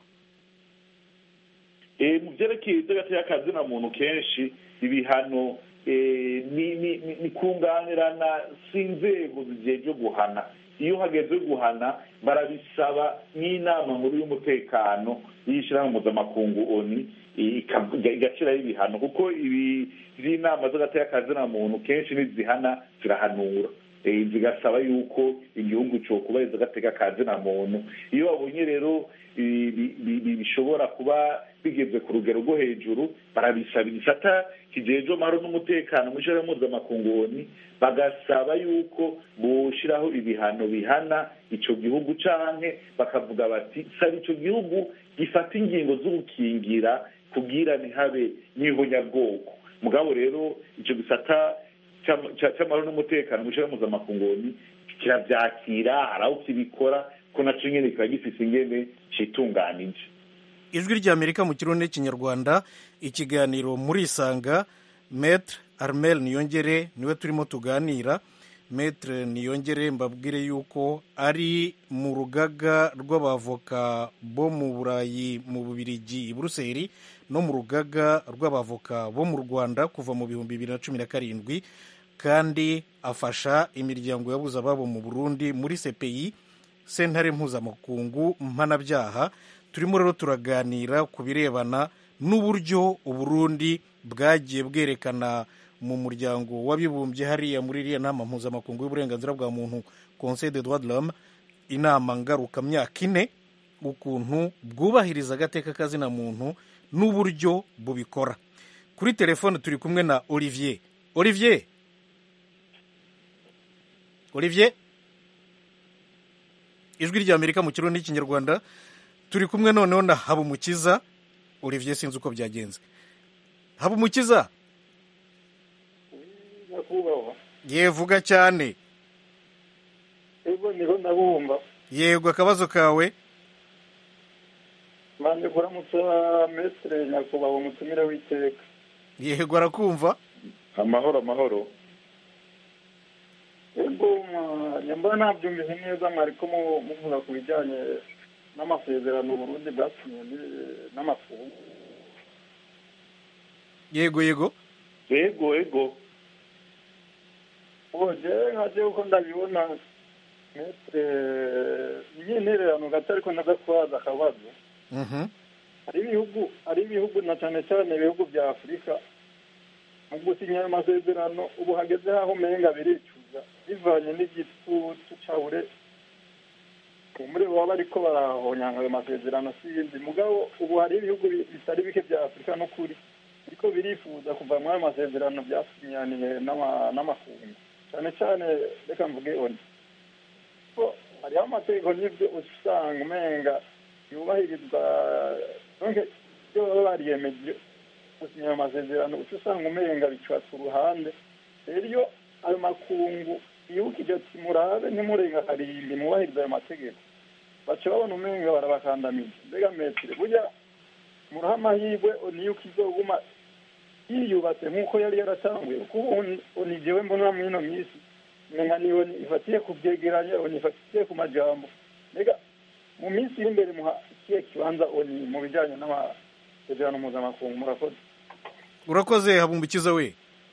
mu byerekeye iby'agateka kazina muntu kenshi ibihano ni kunganirana si inzego zigiye guhana iyo hageze guhana barabisaba n'inama nkuru y'umutekano y'ishyirahamwe mpuzamakungu oni igashyiraho ibihano kuko ibi by'inama z'agateka kazina muntu kenshi nizihana zirahanura zigasaba yuko igihugu cyo kubahiriza agateka kazina muntu iyo babonye rero bishobora kuba bigeze ku rugero rwo hejuru barabisaba igisata kijejwe amahoro n'umutekano mu ishyirahamwe mpuzamakungu bagasaba yuko bushyiraho ibihano bihana icyo gihugu canke bakavuga bati saba icyo gihugu gifata ingingo zo gukingira kubwira ntihabe n'ihonyabwoko mugabo rero icyo gisata cy'amahoro n'umutekano mu ishyirahamwe mpuzamakungu kirabyakira hari aho kibikora ko nacyo nyine kiba gifite ingene citunganije ijwi ry'amerika mu kirundi n'ikinyarwanda ikiganiro muri isanga metre armel niyongere niwe turimo tuganira metre niyongere mbabwire yuko ari mu rugaga rw'abavoka bo mu burayi mu bubirigi i buruseli no mu rugaga rw'abavoka bo mu rwanda kuva mu bihumbi bibiri na cumi na karindwi kandi afasha imiryango yabuze ababo mu burundi muri cpi sentare mpuzamakungu mpanabyaha turimo rero turaganira ku birebana n'uburyo uburundi bwagiye bwerekana mu muryango w'abibumbye hariya muri iriya nama mpuzamakungu y'uburenganzira bwa muntu conseil de droit de l'homme inama ngarukamyaka ine ukuntu bwubahiriza agateka kazina muntu n'uburyo bubikora kuri telefone turi kumwe na olivier olivier olivier ijwi ry'amerika mu kirundi n'ikinyarwanda turi kumwe noneho na habumukiza olivier sinzi uko byagenze habumukiza yevuga cyane yego niho ndabumva yego akabazo kawe manje kuramutsa mestre nyakubahwa umutumire w'iteka yego arakumva amahoro amahoro yego nyamba nabyumvise neza mwariko muvuga ku bijyanye n'amasezerano Burundi bwasinye n'amafungu yego yego yego yego oje nkaje uko ndabibona metre n'intererano gato ariko ndagatwaza akabazo hari ibihugu hari ibihugu na cyane cyane ibihugu bya afurika mu gusinya ayo masezerano ubu hageze aho umenga biricuza barifuza bivanye n'igitutu cabure muri baba bariko barahonyanga ayo masezerano si yindi mugabo ubu hari ibihugu bitari bike vya afurika n'ukuri biriko birifuza kuva muri ayo masezerano vyasinyaniye n'amakungu cane cane reka mvuge oni ko hariho amategeko n'ivyo usanga umenga yubahirizwa donc iyo baba bariyemeje gusinya ayo masezerano uca usanga umenga bicwa ku ruhande rero iyo ayo makungu yibukije ati murabe ntimurenga karindwi mubahiriza ayo mategeko baca babona umenga barabakandamiza mbega metire burya muraha amahirwe niyo ukizoguma yiyubatse nk'uko yari yaratanguye kuko ubu ni jewe mbona muri ino minsi menga niyo ifatiye ku byegeranya oni ifatiye ku majambo mbega mu minsi iri imbere muha ikihe kibanza oni mu bijyanye n'amasezerano mpuzamakungu murakoze urakoze habumbikiza we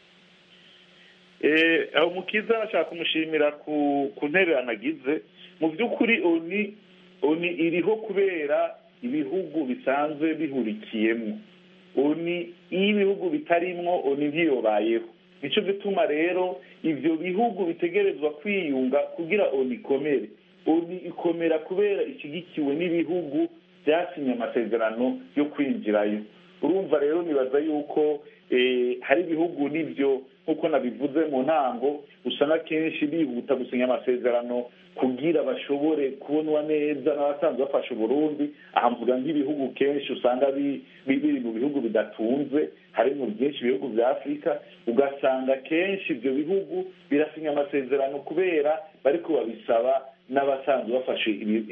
aho mukiza ashaka kumushimira ku ntererano agize mu by'ukuri oni oni iriho kubera ibihugu bisanzwe bihurikiyemo oni iyo ibihugu bitarimwo oni ntiyobayeho nicyo gituma rero ibyo bihugu bitegerezwa kwiyunga kugira oni ikomere oni ikomera kubera ishyigikiwe n'ibihugu byasinye amasezerano yo kwinjirayo urumva rero nibaza yuko hari ibihugu n'ibyo nk'uko nabivuze mu ntango usanga kenshi bihuta gusinya amasezerano kugira bashobore kubonwa neza n'abasanzwe bafasha uburundi aha mvuga nk'ibihugu kenshi usanga biri mu bihugu bidatunze harimo byinshi ibihugu bya afurika ugasanga kenshi ibyo bihugu birasinya amasezerano kubera bariko babisaba n'abasanzwe bafashe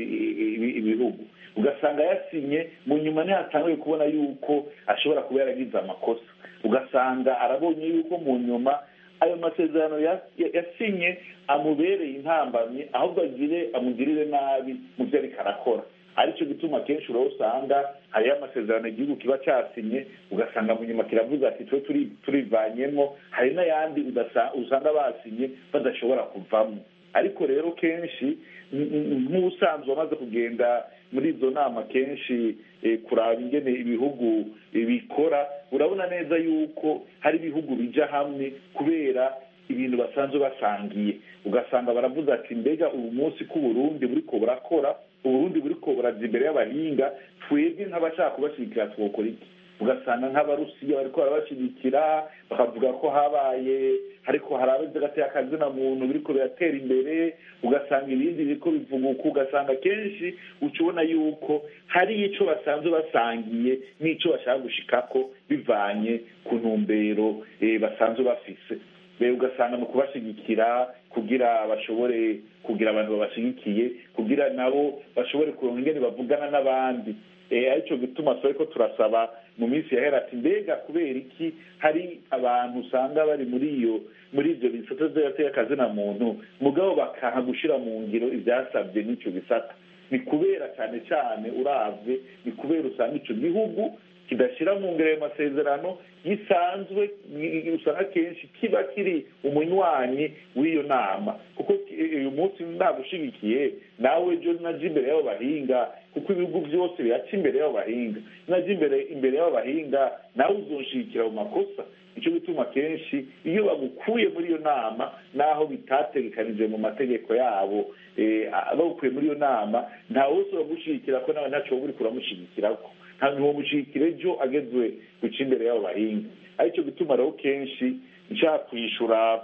ibihugu ugasanga yasinye mu nyuma ntihatanguye kubona yuko ashobora kuba yaragize amakosa ugasanga arabonye yuko mu nyuma ayo masezerano yasinye amubereye intambamyi ahubwo agire amugirire nabi mu byo ariko arakora aricyo gituma kenshi uraho usanga hariyo amasezerano igihugu kiba cyasinye ugasanga mu nyuma kiravuze ati twe turivanyemo hari n'ayandi usanga basinye badashobora kuvamo ariko rero kenshi nk'ubusanzwe wamaze kugenda muri izo nama kenshi kuraba ingene ibihugu bikora urabona neza yuko hari ibihugu bijya hamwe kubera ibintu basanzwe basangiye ugasanga baravuze ati mbega ubu munsi k'uburundi buriko burakora uburundi buriko buraza imbere y'abahinga twebwe nk'abashaka kubashyigikira twokora iki ugasanga nk'abarusiya bariko barabashyigikira bakavuga ko habaye ariko hari abazi agateye akazina muntu biriko biratera imbere ugasanga ibindi biriko bivuguka ugasanga kenshi uca ubona yuko hari ico basanzwe basangiye n'ico bashaka gushikako bivanye ku ntumbero basanzwe bafise ugasanga mu kubashyigikira kugira bashobore kugira abantu babashyigikiye kugira nabo bashobore kuronka ingene bavugana n'abandi aricyo gituma turi ko turasaba mu minsi yahera ati mbega kubera iki hari abantu usanga bari muri iyo muri ibyo bisata by'agaterekazina muntu mugabo bakaha gushyira mu ngiro ibyasabye n'icyo bisata ni kubera cyane cyane uravye ni kubera usanga icyo gihugu kidashyira mu ngero ayo masezerano gisanzwe usanga kenshi kiba kiri umunywanyi w'iyo nama kuko uyu munsi nagushigikiye nawe ejo naje imbere y'abo bahinga kuko ibihugu byose biraca imbere y'abo bahinga naje imbere imbere y'abo bahinga nawe uzonshigikira mu makosa nicyo gituma kenshi iyo bagukuye muri iyo nama naho bitategekanije mu mategeko yabo bagukuye muri iyo nama ntawe wese uragushyigikira ko nawe ntacyo wowe uri kuramushyigikirako ntabwo mushikire ejo agezwe guca imbere y'abo bahinga aricyo gituma rero kenshi nshaka kwishyura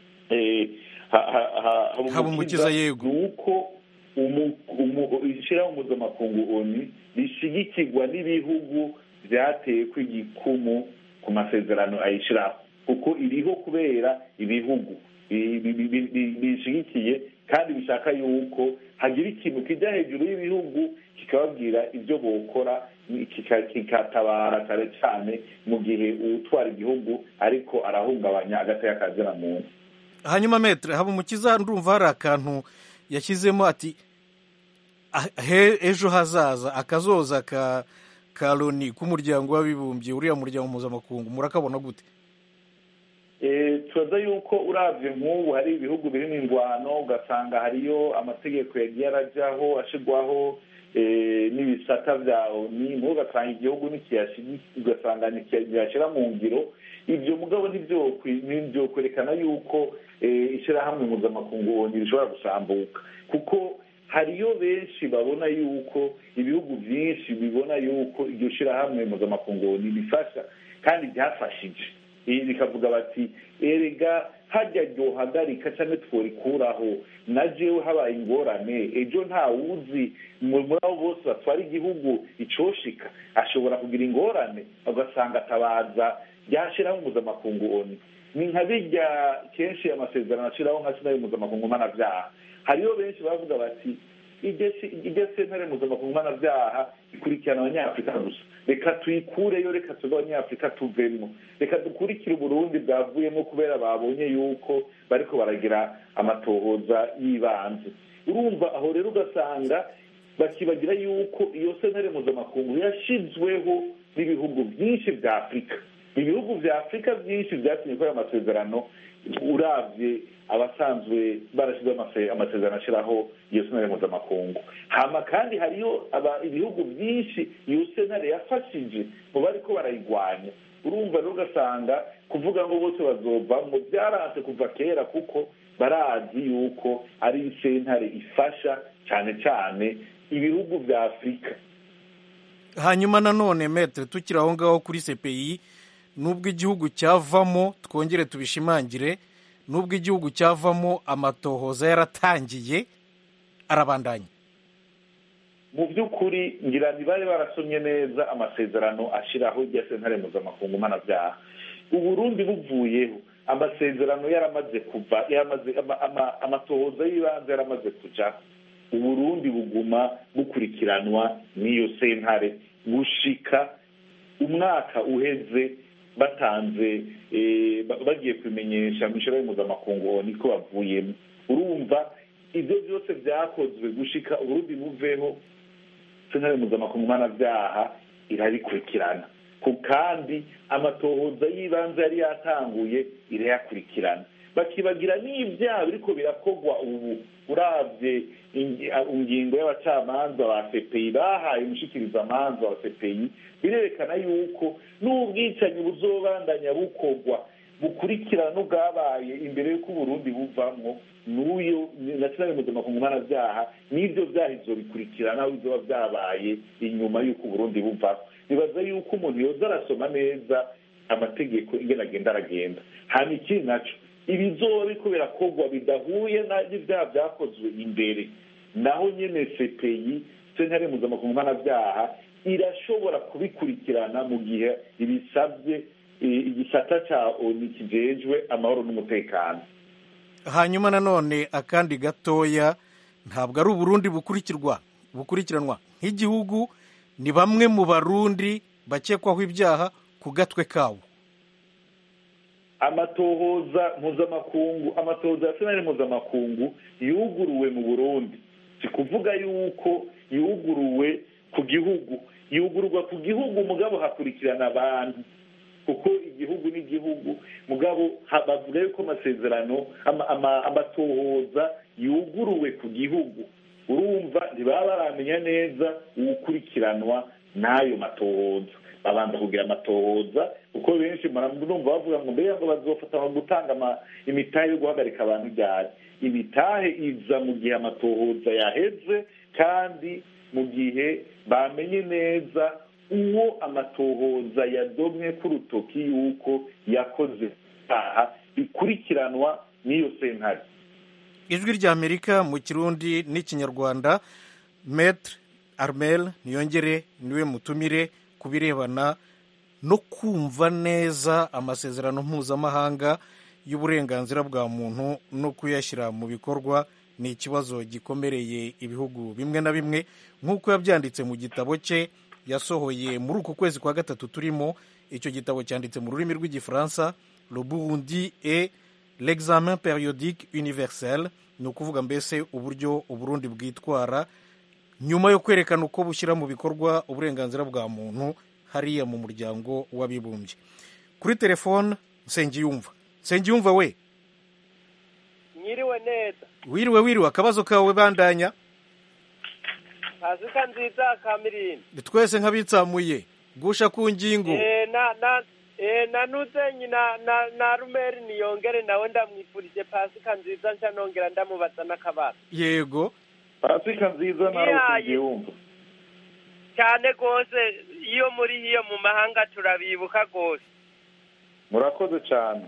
habumukiza yego ni uko ishyiraho mpuzamakungu oni rishyigikirwa n'ibihugu byateye kw'igikumu ku masezerano ayishyiraho kuko iriho kubera ibihugu bishyigikiye kandi bishaka yuko hagira ikintu kijya hejuru y'ibihugu kikababwira ibyo bokora kikatabara cyane cyane mu gihe utwara igihugu ariko arahungabanya agateka kazina muntu hanyuma metere haba umukiza ndumva hari akantu yashyizemo ati ejo hazaza akazoza ka ka loni k'umuryango w'abibumbye uriya muryango mpuzamakungu murakabona gute tubaza yuko urabye nk'ubu hari ibihugu birimo ingwano ugasanga hariyo amategeko yagiye arajyaho ashyirwaho n'ibisata bya oni mubo ugasanga igihugu ugasanga ntiyashyira mu ngiro ibyo mugabo ntibyokwerekana yuko ishyirahamwe mpuzamakungu oni rishobora gusambuka kuko hariyo benshi babona yuko ibihugu byinshi bibona yuko iryo shyirahamwe mpuzamakungu oni rifasha kandi ryafashije bikavuga bati erega hajya ryohagarika cyangwa tworikuraho na jewe habaye ingorane ejo nta wuzi muri abo bose batwara igihugu icoshika ashobora kugira ingorane ugasanga atabaza ryashyiraho mpuzamakungu oni ni nka bijya kenshi amasezerano ashyiraho nka sinayo mpuzamakungu mpanabyaha hariyo benshi bavuga bati iryo sentare mpuzamakungu mpanabyaha ikurikirana abanyafurika gusa reka tuyikureyo reka tuve abanyafurika tuvemo reka dukurikire uburundi bwavuyemo kubera babonye yuko bariko baragira amatohoza y'ibanze urumva aho rero ugasanga bakibagira yuko iyo sentare mpuzamakungu yashizweho n'ibihugu byinshi bya afurika ibihugu bya afurika byinshi byatumye kuri ayo masezerano urabye abasanzwe barashyizeho amasezerano ashyiraho iyo sentare mpuzamakungu hama kandi hariyo ibihugu byinshi iyo sentare yafashije mu bariko barayigwanya urumva rero ugasanga kuvuga ngo bose bazovamo byaranze kuva kera kuko barazi yuko ari sentare ifasha cyane cyane ibihugu bya afurika hanyuma nanone metere tukiri aho ngaho kuri sepeyi nubwo igihugu cyavamo twongere tubishimangire nubwo igihugu cyavamo amatohoza yaratangiye arabandanya mu by'ukuri ngira ntibari barasomye neza amasezerano ashyiraho irya sentare mpuzamakungu mpanabyaha uburundi buvuyeho amasezerano yaramaze kuva amatohoza y'ibanze yaramaze kujaho uburundi buguma bukurikiranwa n'iyo sentare gushika umwaka uheze batanze bagiye kubimenyesha mu ishuri mpuzamakungu niko bavuyemo urumva ibyo byose byakozwe gushika uburundi buveho sentare mpuzamakungu mpanabyaha irabikurikirana ku kandi amatohoza y'ibanze yari yatanguye irayakurikirana bakibagira n'ibyaha biriko birakorwa ubu urabye ingingo y'abacamanza ba sepeyi bahaye umushikirizamanza wa sepeyi birerekana yuko n'ubwicanyi buzobandanya bukorwa bukurikirana n'ubwabaye imbere y'uko uburundi buvamwo n'uyo nationale mpuzamakungu mpanabyaha n'ibyo byaha izo bikurikirana aho bizoba byabaye inyuma y'uko uburundi buvaho nibaza yuko umuntu yoza arasoma neza amategeko ingene agenda aragenda hanyuma ikindi naco ibizoba biriko birakorwa bidahuye n'ibyaha byakozwe imbere naho nyene sepeyi sentare mpuzamakungu mpanabyaha irashobora kubikurikirana mu gihe ibisabye igisata ca oni kijejwe amahoro n'umutekano hanyuma nanone akandi gatoya ntabwo ari uburundi bukurikirwa bukurikiranwa nk'igihugu ni bamwe mu barundi bakekwaho ibyaha ku gatwe kawo amatohoza mpuzamakungu amatohoza ya senari mpuzamakungu yuguruwe mu burundi si kuvuga yuko yuguruwe ku gihugu yugururwa ku gihugu mugabo hakurikirana abantu kuko igihugu n'igihugu mugabo bavuga yuko amasezerano amatohoza yuguruwe ku gihugu urumva ntibaba baramenya neza uwukurikiranwa n'ayo matohoza babanza kugira amatohoza kuko benshi murumva bavuga ngo mbega ngo bazofata gutanga imitahe yo guhagarika abantu ryari imitahe iza mu gihe amatohoza yaheze kandi mu gihe bamenye neza uwo amatohoza yadomwe k'urutoki yuko yakoze icyaha bikurikiranwa n'iyo sentare ijwi ry'amerika mu kirundi n'ikinyarwanda metre armel niyongere niwe mutumire ku birebana no kumva neza amasezerano mpuzamahanga y'uburenganzira bwa muntu no kuyashyira mu bikorwa ni ikibazo gikomereye ibihugu bimwe na bimwe nk'uko yabyanditse mu gitabo cye yasohoye muri uku kwezi kwa gatatu turimo icyo gitabo cyanditse mu rurimi rw'igifaransa le burundi et l'examen periodique universel ni ukuvuga mbese uburyo uburundi bwitwara nyuma yo kwerekana uko bushyira mu bikorwa uburenganzira bwa muntu hariya mu muryango w'abibumbye kuri telefone nsengiyumva nsengiyumva we nyiriwe neza wiriwe wiriwe akabazo kawe bandanya pasika nziza kamirindi twese nk'abitsamuye gusha ku ngingo Eh, na na eh, na nuzenyi na na na rumeri niyongere nawe ndamwifurije pasika nziza nshya nongera ndamubaza n'akabazo yego pasika nziza nawe Ihaye. tugiyumva cyane rwose iyo muri hiyo mu mahanga turabibuka rwose murakoze cyane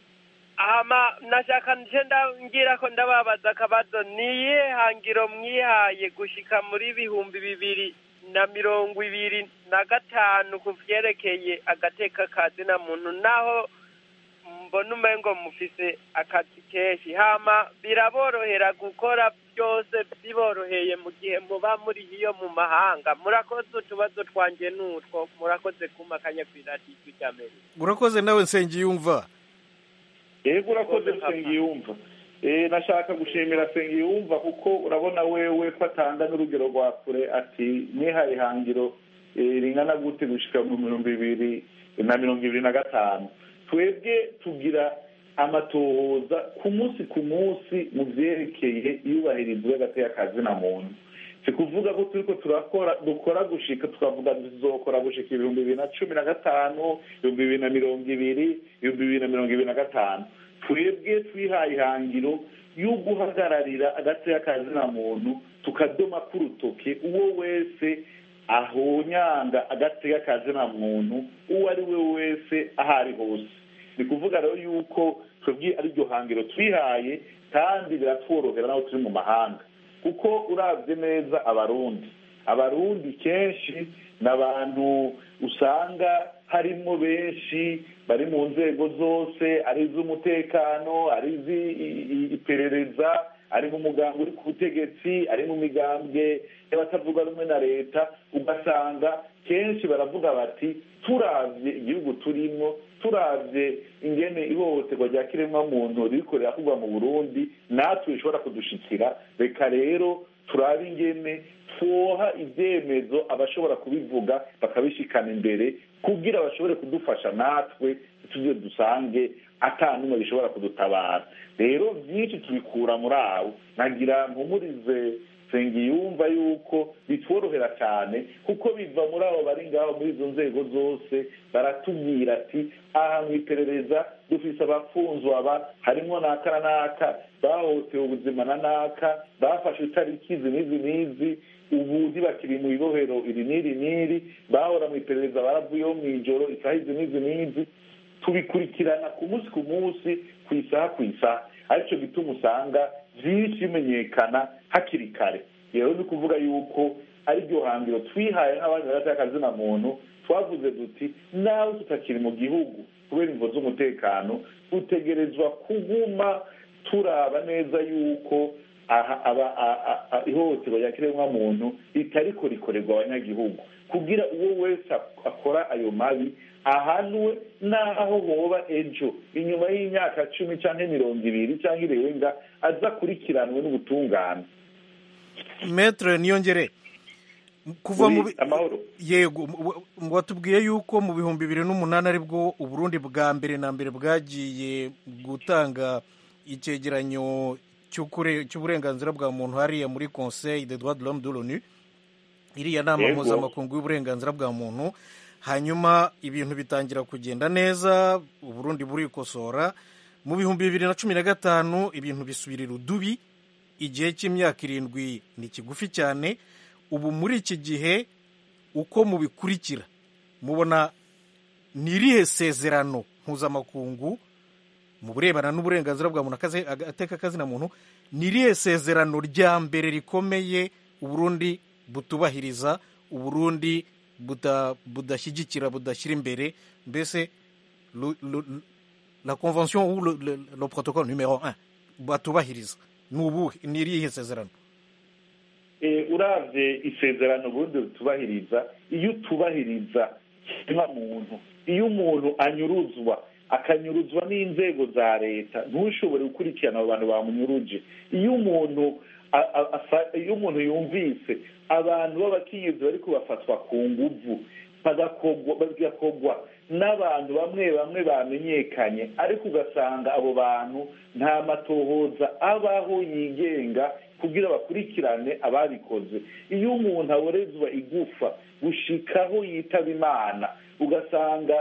ama nashaka nje ngira ko ndababaza akabazo niye hangiro mwihaye gushika muri bihumbi bibiri na mirongo ibiri na gatanu ku vyerekeye agateka ka zina muntu naho mbona umengo mufise akazi kenshi hama biraborohera gukora byose biboroheye mu gihe muba muri hiyo mu mahanga murakoze utubazo twanje n'utwo murakoze kumakanya kw'iradiyo ry'amerika urakoze nawe nsengiyumva yego urakoze nsengiyumva eh nashaka gushimira nsengiyumva kuko urabona wewe ko atanga n'urugero rwa kure ati nihaye ihangiro eh, ringana gute gushika mu bihumbi bibiri na mirongo ibiri na gatanu twebwe tugira amatohoza ku munsi ku munsi mu vyerekeye iyubahirizwa y'agateka kazina muntu si kuvuga ko turiko turakora dukora gushika tukavuga tuzokora gushika ibihumbi bibiri na cumi na gatanu ibihumbi bibiri na mirongo ibiri ibihumbi bibiri na mirongo ibiri na gatanu twebwe twihaye ihangiro yo guhagararira agateka kazina muntu tukadoma k'urutoke uwo wese ahonyanga agateka kazina muntu uwo ari we wese aho ari hose ni kuvuga rero yuko twebwe ariryo hangiro twihaye kandi biratworohera n'aho turi mu mahanga kuko urabye neza abarundi abarundi kenshi ni abantu usanga harimo benshi bari mu nzego zose ari iz'umutekano ari iz'iperereza ari mu mugambwe uri ku butegetsi ari mu migambwe y'abatavuga rumwe na leta ugasanga kenshi baravuga bati turavye igihugu turimo turavye ingene ihohoterwa rya kiremwamuntu ririko rirakorwa mu burundi natwe bishobora kudushikira reka rero turabe ingene twoha ibyemezo abashobora kubivuga bakabishikana imbere kugira bashobore kudufasha natwe tujye dusange ata n'umwe bishobora kudutabara rero byinshi tubikura muri abo nagira mpumurize yumva yuko bitworohera cyane kuko biva muri abo bari ngaho muri izo nzego zose baratubwira ati aha mu iperereza dufise abafunzwe aba harimo n'aka na n'aka bahohotewe ubuzima na n'aka bafashe itariki izi n'izi n'izi ubu ntibakiri mu ibohero iri n'iri n'iri bahora mu iperereza baravuyeho mu ijoro isaha izi n'izi n'izi tubikurikirana ku munsi ku munsi ku isaha ku isaha aricyo gituma usanga byinshi bimenyekana hakiri kare rero ni ukuvuga yuko ariryo hangiro twihaye nk'abandi bagataka akazina muntu twavuze duti nawe tutakiri mu gihugu kubera imvo z'umutekano dutegerezwa kuguma turaba neza yuko ihohoterwa rya kiremwamuntu ritariko rikorerwa abanyagihugu kugira uwo wese akora ayo mabi ahanwe n'aho hoba ejo inyuma y'imyaka cumi cyangwa mirongo ibiri cyangwa irenga azakurikiranwe n'ubutungane metere niyongere kuva mu yego watubwiye yuko mu bihumbi bibiri n'umunani aribwo uburundi bwa mbere na mbere bwagiye gutanga icyegeranyo cy'uburenganzira bwa muntu hariya muri conseil de droit de l'homme de l'onu iriya nama mpuzamakungu y'uburenganzira bwa muntu hanyuma ibintu bitangira kugenda neza uburundi burikosora mu bihumbi bibiri na cumi na gatanu ibintu bisubirira udubi igihe cy'imyaka irindwi ni kigufi cyane ubu muri iki gihe uko mubikurikira mubona ni irihe sezerano mpuzamakungu mu burebana n'uburenganzira bwa muntu ateka akazina muntu ni irihe sezerano rya mbere rikomeye uburundi butubahiriza uburundi budashyigikira budashyira imbere mbese la convention ou le protocole numero un batubahiriza ni ubuhe ni irihe sezerano urabye isezerano ubundi butubahiriza iyo utubahiriza muntu iyo umuntu anyuruzwa akanyuruzwa n'inzego za leta ntushobore gukurikirana abo bantu bamunyuruje iyo umuntu iyo umuntu yumvise abantu b'abakenyezi bari kubafatwa ku nguvu bagakogwa n'abantu bamwe bamwe bamenyekanye ariko ugasanga abo bantu nta matohoza abaho yigenga kugira bakurikirane ababikoze iyo umuntu aborezwa igufa gushikaho yitaba imana ugasanga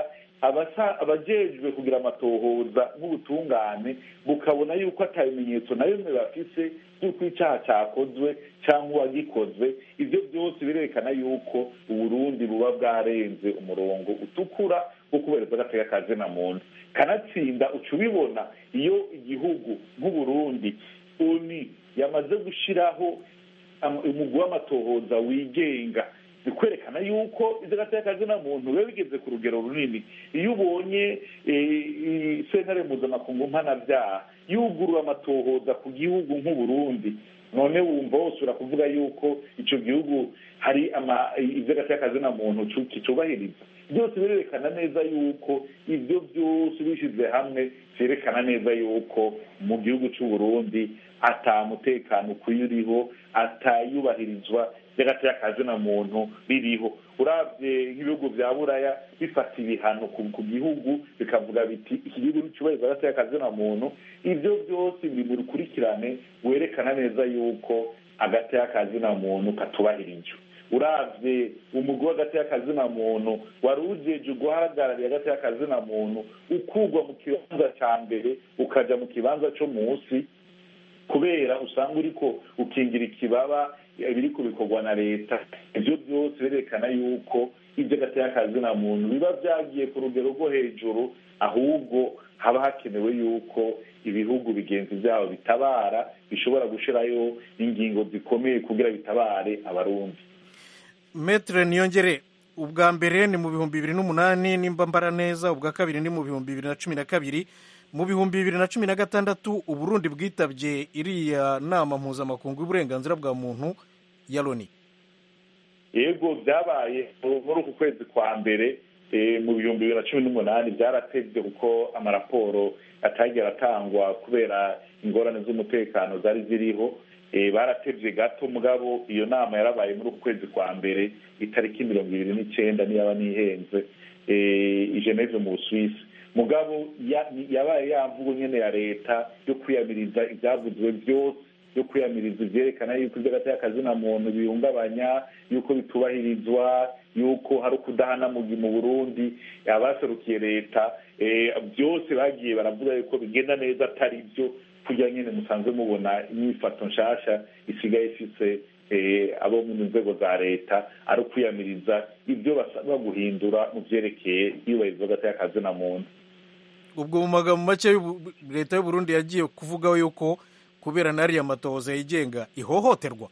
abajejwe kugira amatohoza nk'ubutungane bukabona yuko ata bimenyetso na bimwe bafise by'uko icyaha cyakozwe cyangwa uwagikozwe ibyo byose birerekana yuko uburundi buba bwarenze umurongo utukura wo kubereza agatega ka zina muntu kanatsinda uca ubibona iyo igihugu nk'uburundi oni yamaze gushyiraho umugwi w'amatohoza wigenga bikwerekana yuko ibyo gateka kazina muntu biba bigeze ku rugero runini iyo ubonye sentare mpuzamakungu mpanabyaha yugurura amatohoza ku gihugu nk'uburundi none wumva wose urakuvuga yuko icyo gihugu hari ibyo gateka kazina muntu kitubahiriza byose birerekana neza yuko ibyo byose bishyize hamwe byerekana neza yuko mu gihugu cy'uburundi atamutekano ukwiye uriho atayubahirizwa by'agateka kazina muntu biriho urabye nk'ibihugu bya buraya bifata ibihano ku gihugu bikavuga biti iki gihugu cyubahiriza agateka kazina muntu ibyo byose biri mu rukurikirane werekana neza yuko agateka kazina muntu katubahirijwe urabye umugwi w'agateka kazina muntu wari ujeje guhagarariye agateka kazina muntu ukugwa mu kibanza cya mbere ukajya mu kibanza cyo munsi kubera usanga uriko ukingira ikibaba biri kubikorwa na leta ibyo byose birerekana yuko ibyo agateka kazina muntu biba byagiye ku rugero rwo hejuru ahubwo haba hakenewe yuko ibihugu bigenzi byabo bitabara bishobora gushyirayo ingingo zikomeye kugira bitabare abarundi metere niyongere ubwa mbere ni mu bihumbi bibiri n'umunani nimba mbara neza ubwa kabiri ni mu bihumbi bibiri na cumi na kabiri mu bihumbi bibiri na cumi na gatandatu uburundi bwitabye iriya nama mpuzamakungu y'uburenganzira bwa muntu ya loni yego byabaye muri uku kwezi kwa mbere mu bihumbi bibiri na cumi n'umunani byaratebye kuko amaraporo atagera atangwa kubera ingorane z'umutekano zari ziriho baratebye gato mugabo iyo nama yarabaye muri uku kwezi kwa mbere itariki mirongo ibiri n'icyenda niyaba nihenze i geneve mu busuwisi mugabo yabaye yamvugo nyine ya leta yo kwiyamiriza ibyavuzwe byose yo kwiyamiriza ibyerekana yuko ibyo agateka kazina muntu bihungabanya yuko bitubahirizwa yuko hari ukudahana mu burundi abaserukiye leta byose bagiye baravuga yuko bigenda neza atari byo kugira nyine musanzwe mubona imyifato nshasha isigaye ifise abo mu nzego za leta ari ukwiyamiriza ibyo basabwa guhindura mu byerekeye iyubahirizwa agateka kazina muntu ubwo mu magambo make leta y'uburundi yagiye kuvugaho yuko kubera n'ariya matohoza yigenga ihohoterwa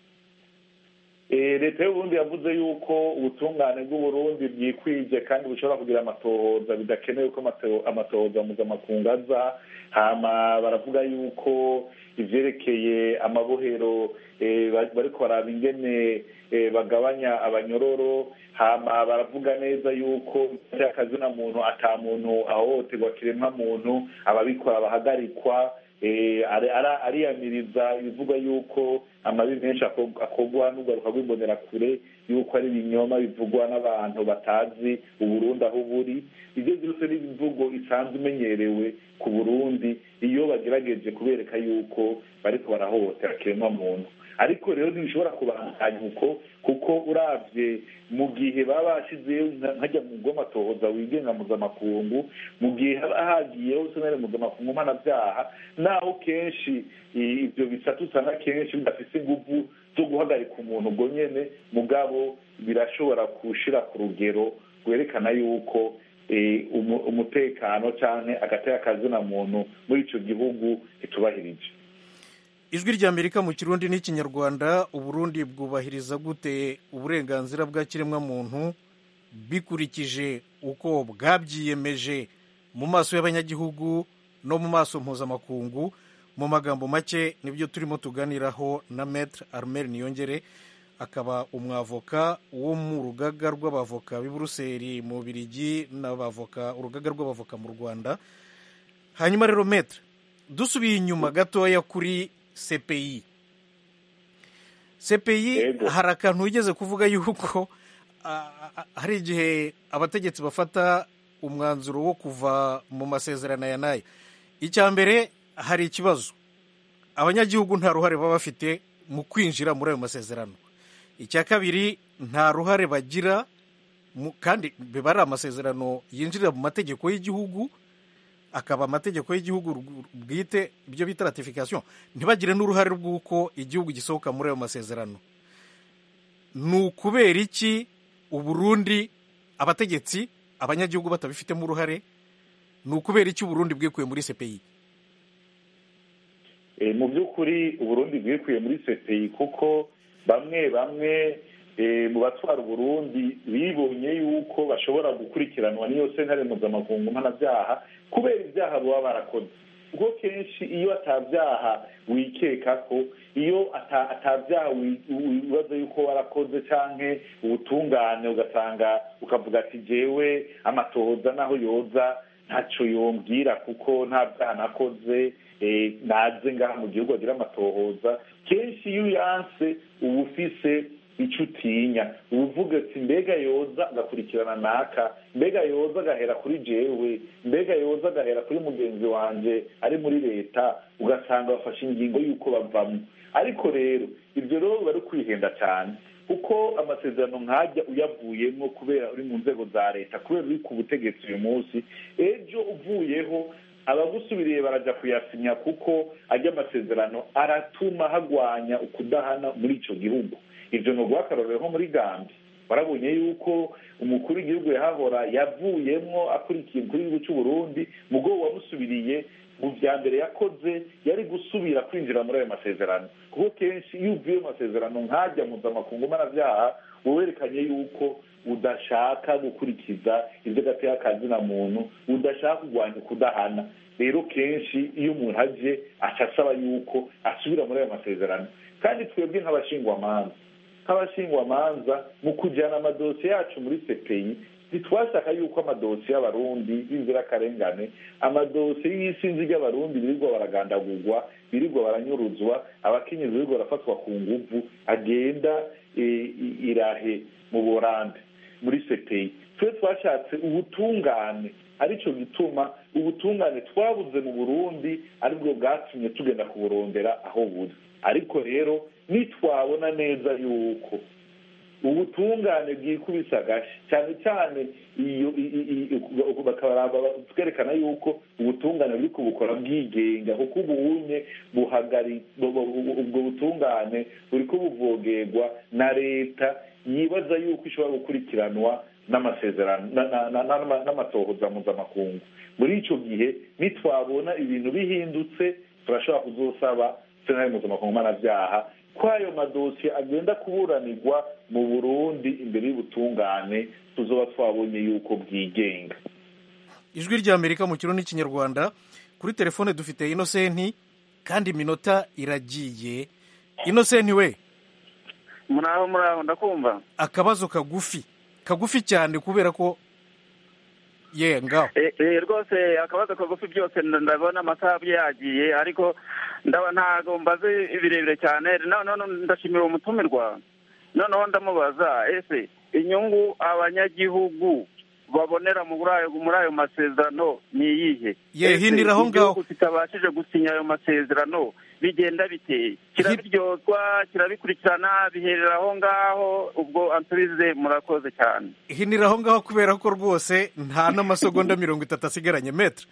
leta y'uburundi yavuze yuko ubutungane bw'uburundi bwikwije kandi bushobora kugira amatohoza bidakenewe ko amatohoza mpuzamakungu aza hama baravuga yuko ivyerekeye amabohero bariko baraba ingene bagabanya abanyororo hama baravuga neza yuko akazina muntu ata muntu ahohoterwa kiremwa muntu ababikora bahagarikwa ariyamiriza ibivuga yuko amabi menshi akorwa n'ugaruka rw'imbonerakure yuko ari ibinyoma bivugwa n'abantu batazi uburundi aho buri ibyo byose ni imvugo isanzwe imenyerewe ku burundi iyo bagerageje kubereka yuko bariko barahohotera kiremwa muntu ariko rero ntibishobora kubandanya uko kuko urabye mu gihe baba bashyizeho nkajya mu bw'amatohoza wigenga mpuzamakungu mu gihe haba hagiyeho senere mpuzamakungu mpanabyaha naho kenshi ibyo bisatu usanga kenshi bidafite ingufu zo guhagarika umuntu ubwo nyine mugabo birashobora gushyira ku rugero rwerekana yuko umutekano cyangwa agateka kazina muntu muri icyo gihugu kitubahirije ijwi ry'amerika mu kirundi n'ikinyarwanda uburundi bwubahiriza gute uburenganzira bwa kiremwamuntu bikurikije uko bwabyiyemeje mu maso y'abanyagihugu no mu maso mpuzamakungu mu magambo make nibyo turimo tuganiraho na metre armel niyongere akaba umwavoka wo mu rugaga rw'abavoka b'i buruseli mu birigi n'abavoka urugaga rw'abavoka mu rwanda hanyuma rero metre dusubiye inyuma gatoya kuri cpi cpi hari akantu wigeze kuvuga yuko hari igihe abategetsi bafata umwanzuro wo kuva mu masezerano aya n'aya icya mbere hari ikibazo abanyagihugu nta ruhare baba bafite mu kwinjira muri ayo masezerano icya kabiri nta ruhare bagira kandi biba ari amasezerano yinjirira mu mategeko y'igihugu akaba amategeko y'igihugu bwite ibyo bita ratification ntibagire n'uruhare rw'uko igihugu gisohoka muri ayo masezerano ni ukubera iki uburundi abategetsi abanyagihugu batabifitemo uruhare ni ukubera iki uburundi bwikuye muri cpi mu by'ukuri uburundi bwikuye muri cpi kuko bamwe bamwe mu batwara uburundi bibonye yuko bashobora gukurikiranwa n'iyo sentare mpuzamakungu mpanabyaha kubera ibyaha baba barakoze ubwo kenshi iyo atabyaha wikeka ko iyo atabyaha wibaza yuko warakoze cyangwa ubutungane ugasanga ukavuga ati jewe amatohoza naho yoza ntacyo yombwira kuko nta byaha nakoze naze ngaha mu gihugu agira amatohoza kenshi iyo uyanse uba ufise icyo utinya uba uvuga ati mbega yoza agakurikirana naka mbega yoza agahera kuri jewe mbega yoza agahera kuri mugenzi wanjye ari muri leta ugasanga bafashe ingingo y'uko bavamo ariko rero ibyo rero biba ari kwihenda cyane kuko amasezerano nkajya uyavuyemo kubera uri mu nzego za leta kubera uri ku butegetsi uyu munsi ejo uvuyeho abagusubiriye barajya kuyasinya kuko ajya amasezerano aratuma hagwanya ukudahana muri icyo gihugu ibyo ni uguhakarorero nko muri gambi warabonye yuko umukuru w'igihugu yahahora yavuyemo akurikiye umukuru w'igihugu cy'u Burundi mu bwo wamusubiriye mu bya mbere yakoze yari gusubira kwinjira muri ayo masezerano kuko kenshi iyo uvuye mu masezerano nkajya mpuzamakungu mpanabyaha werekanye yuko udashaka gukurikiza ibyo gateye akazina muntu udashaka kurwanya ukudahana rero kenshi iyo umuntu aje aca asaba yuko asubira muri ayo masezerano kandi twebwe nk'abashingwamanza nk'abashingwamanza mu kujyana amadosiye yacu muri sepeyi ntitwashaka yuko amadosiye y'abarundi b'inzirakarengane amadosiye y'isinzi ry'abarundi birirwa baragandagurwa birirwa baranyuruzwa abakenyezi birirwa barafatwa ku nguvu agenda irahe mu burande muri sepeyi twe twashatse ubutungane aricyo gituma ubutungane twabuze mu burundi aribwo bwatumye tugenda kuburondera aho buri ariko rero nitwabona neza yuko ubutungane bwikubise agashi cyane cyane iyo twerekana yuko ubutungane buri kubukora bwigenga kuko ubunye buhagari ubwo butungane buri kubuvogerwa na leta yibaza yuko ishobora gukurikiranwa n'amasezerano n'amatohoza mpuzamakungu muri icyo gihe nitwabona ibintu bihindutse turashobora kuzosaba sentare mpuzamakungu mpanabyaha ko ayo madosiye agenda kuburanirwa mu burundi imbere y'ubutungane tuzoba twabonye yuko bwigenga ijwi rya amerika mu kirundi n'ikinyarwanda kuri telefone dufite inosenti kandi iminota iragiye inosenti we muraho muraho ndakumva akabazo kagufi kagufi cyane kubera ko ye ngaho rwose akabazo kagufi byose ndabona amasaha yagiye ariko ndaba ntabwo mbaze birebire cyane ndashimira umutumirwa noneho ndamubaza ese inyungu abanyagihugu babonera muri ayo masezerano ni iyihe yehinira aho ngaho igihugu kitabashije gusinya ayo masezerano bigenda biteye kirabiryozwa kirabikurikirana biherera aho ngaho ubwo ansubize murakoze cyane hinira aho ngaho kubera ko rwose nta n'amasegonda mirongo itatu asigaranye metre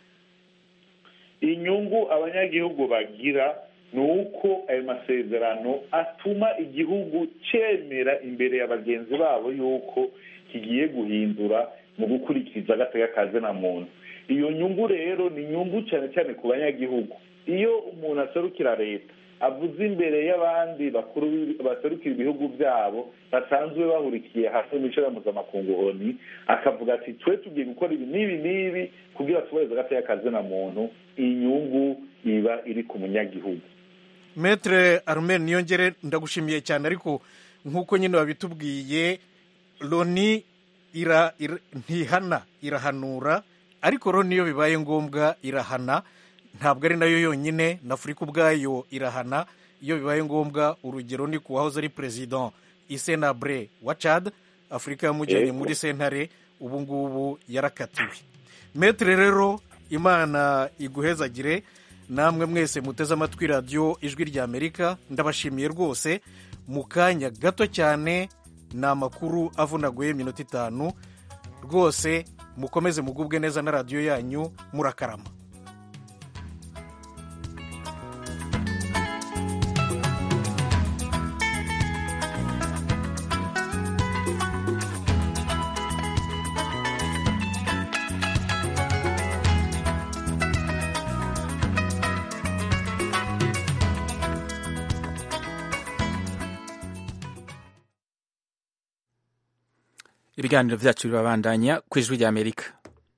inyungu abanyagihugu bagira ni uko ayo masezerano atuma igihugu cyemera imbere ya bagenzi babo yuko kigiye guhindura mu gukurikiza agatega kazina muntu iyo nyungu rero ni inyungu cyane cyane ku banyagihugu iyo umuntu aserukira leta avuze imbere y'abandi bakuru baserukira ibihugu byabo basanzwe bahurikiye hasi mu bice mpuzamakungu oni akavuga ati twe tugiye gukora ibi n'ibi n'ibi kugira tubahirize agateka kazina muntu inyungu iba iri ku munyagihugu metre arumeni niyongere ndagushimiye cyane ariko nk'uko nyine wabitubwiye loni ntihana irahanura ariko rero niyo bibaye ngombwa irahana ntabwo ari nayo yonyine na afurika ubwayo irahana iyo bibaye ngombwa urugero ni ku wahoze ari perezida isenabre wa cad afurika yamujyanye muri sentare ubu ngubu yarakatiwe metere rero imana iguhezagire namwe mwese muteze amatwi radiyo ijwi rya amerika ndabashimiye rwose mu kanya gato cyane ni amakuru avunaguye iminota itanu rwose mukomeze mugubwe neza na radiyo yanyu murakarama ibiganiro byacu birabandanya ku ijwi ry'amerika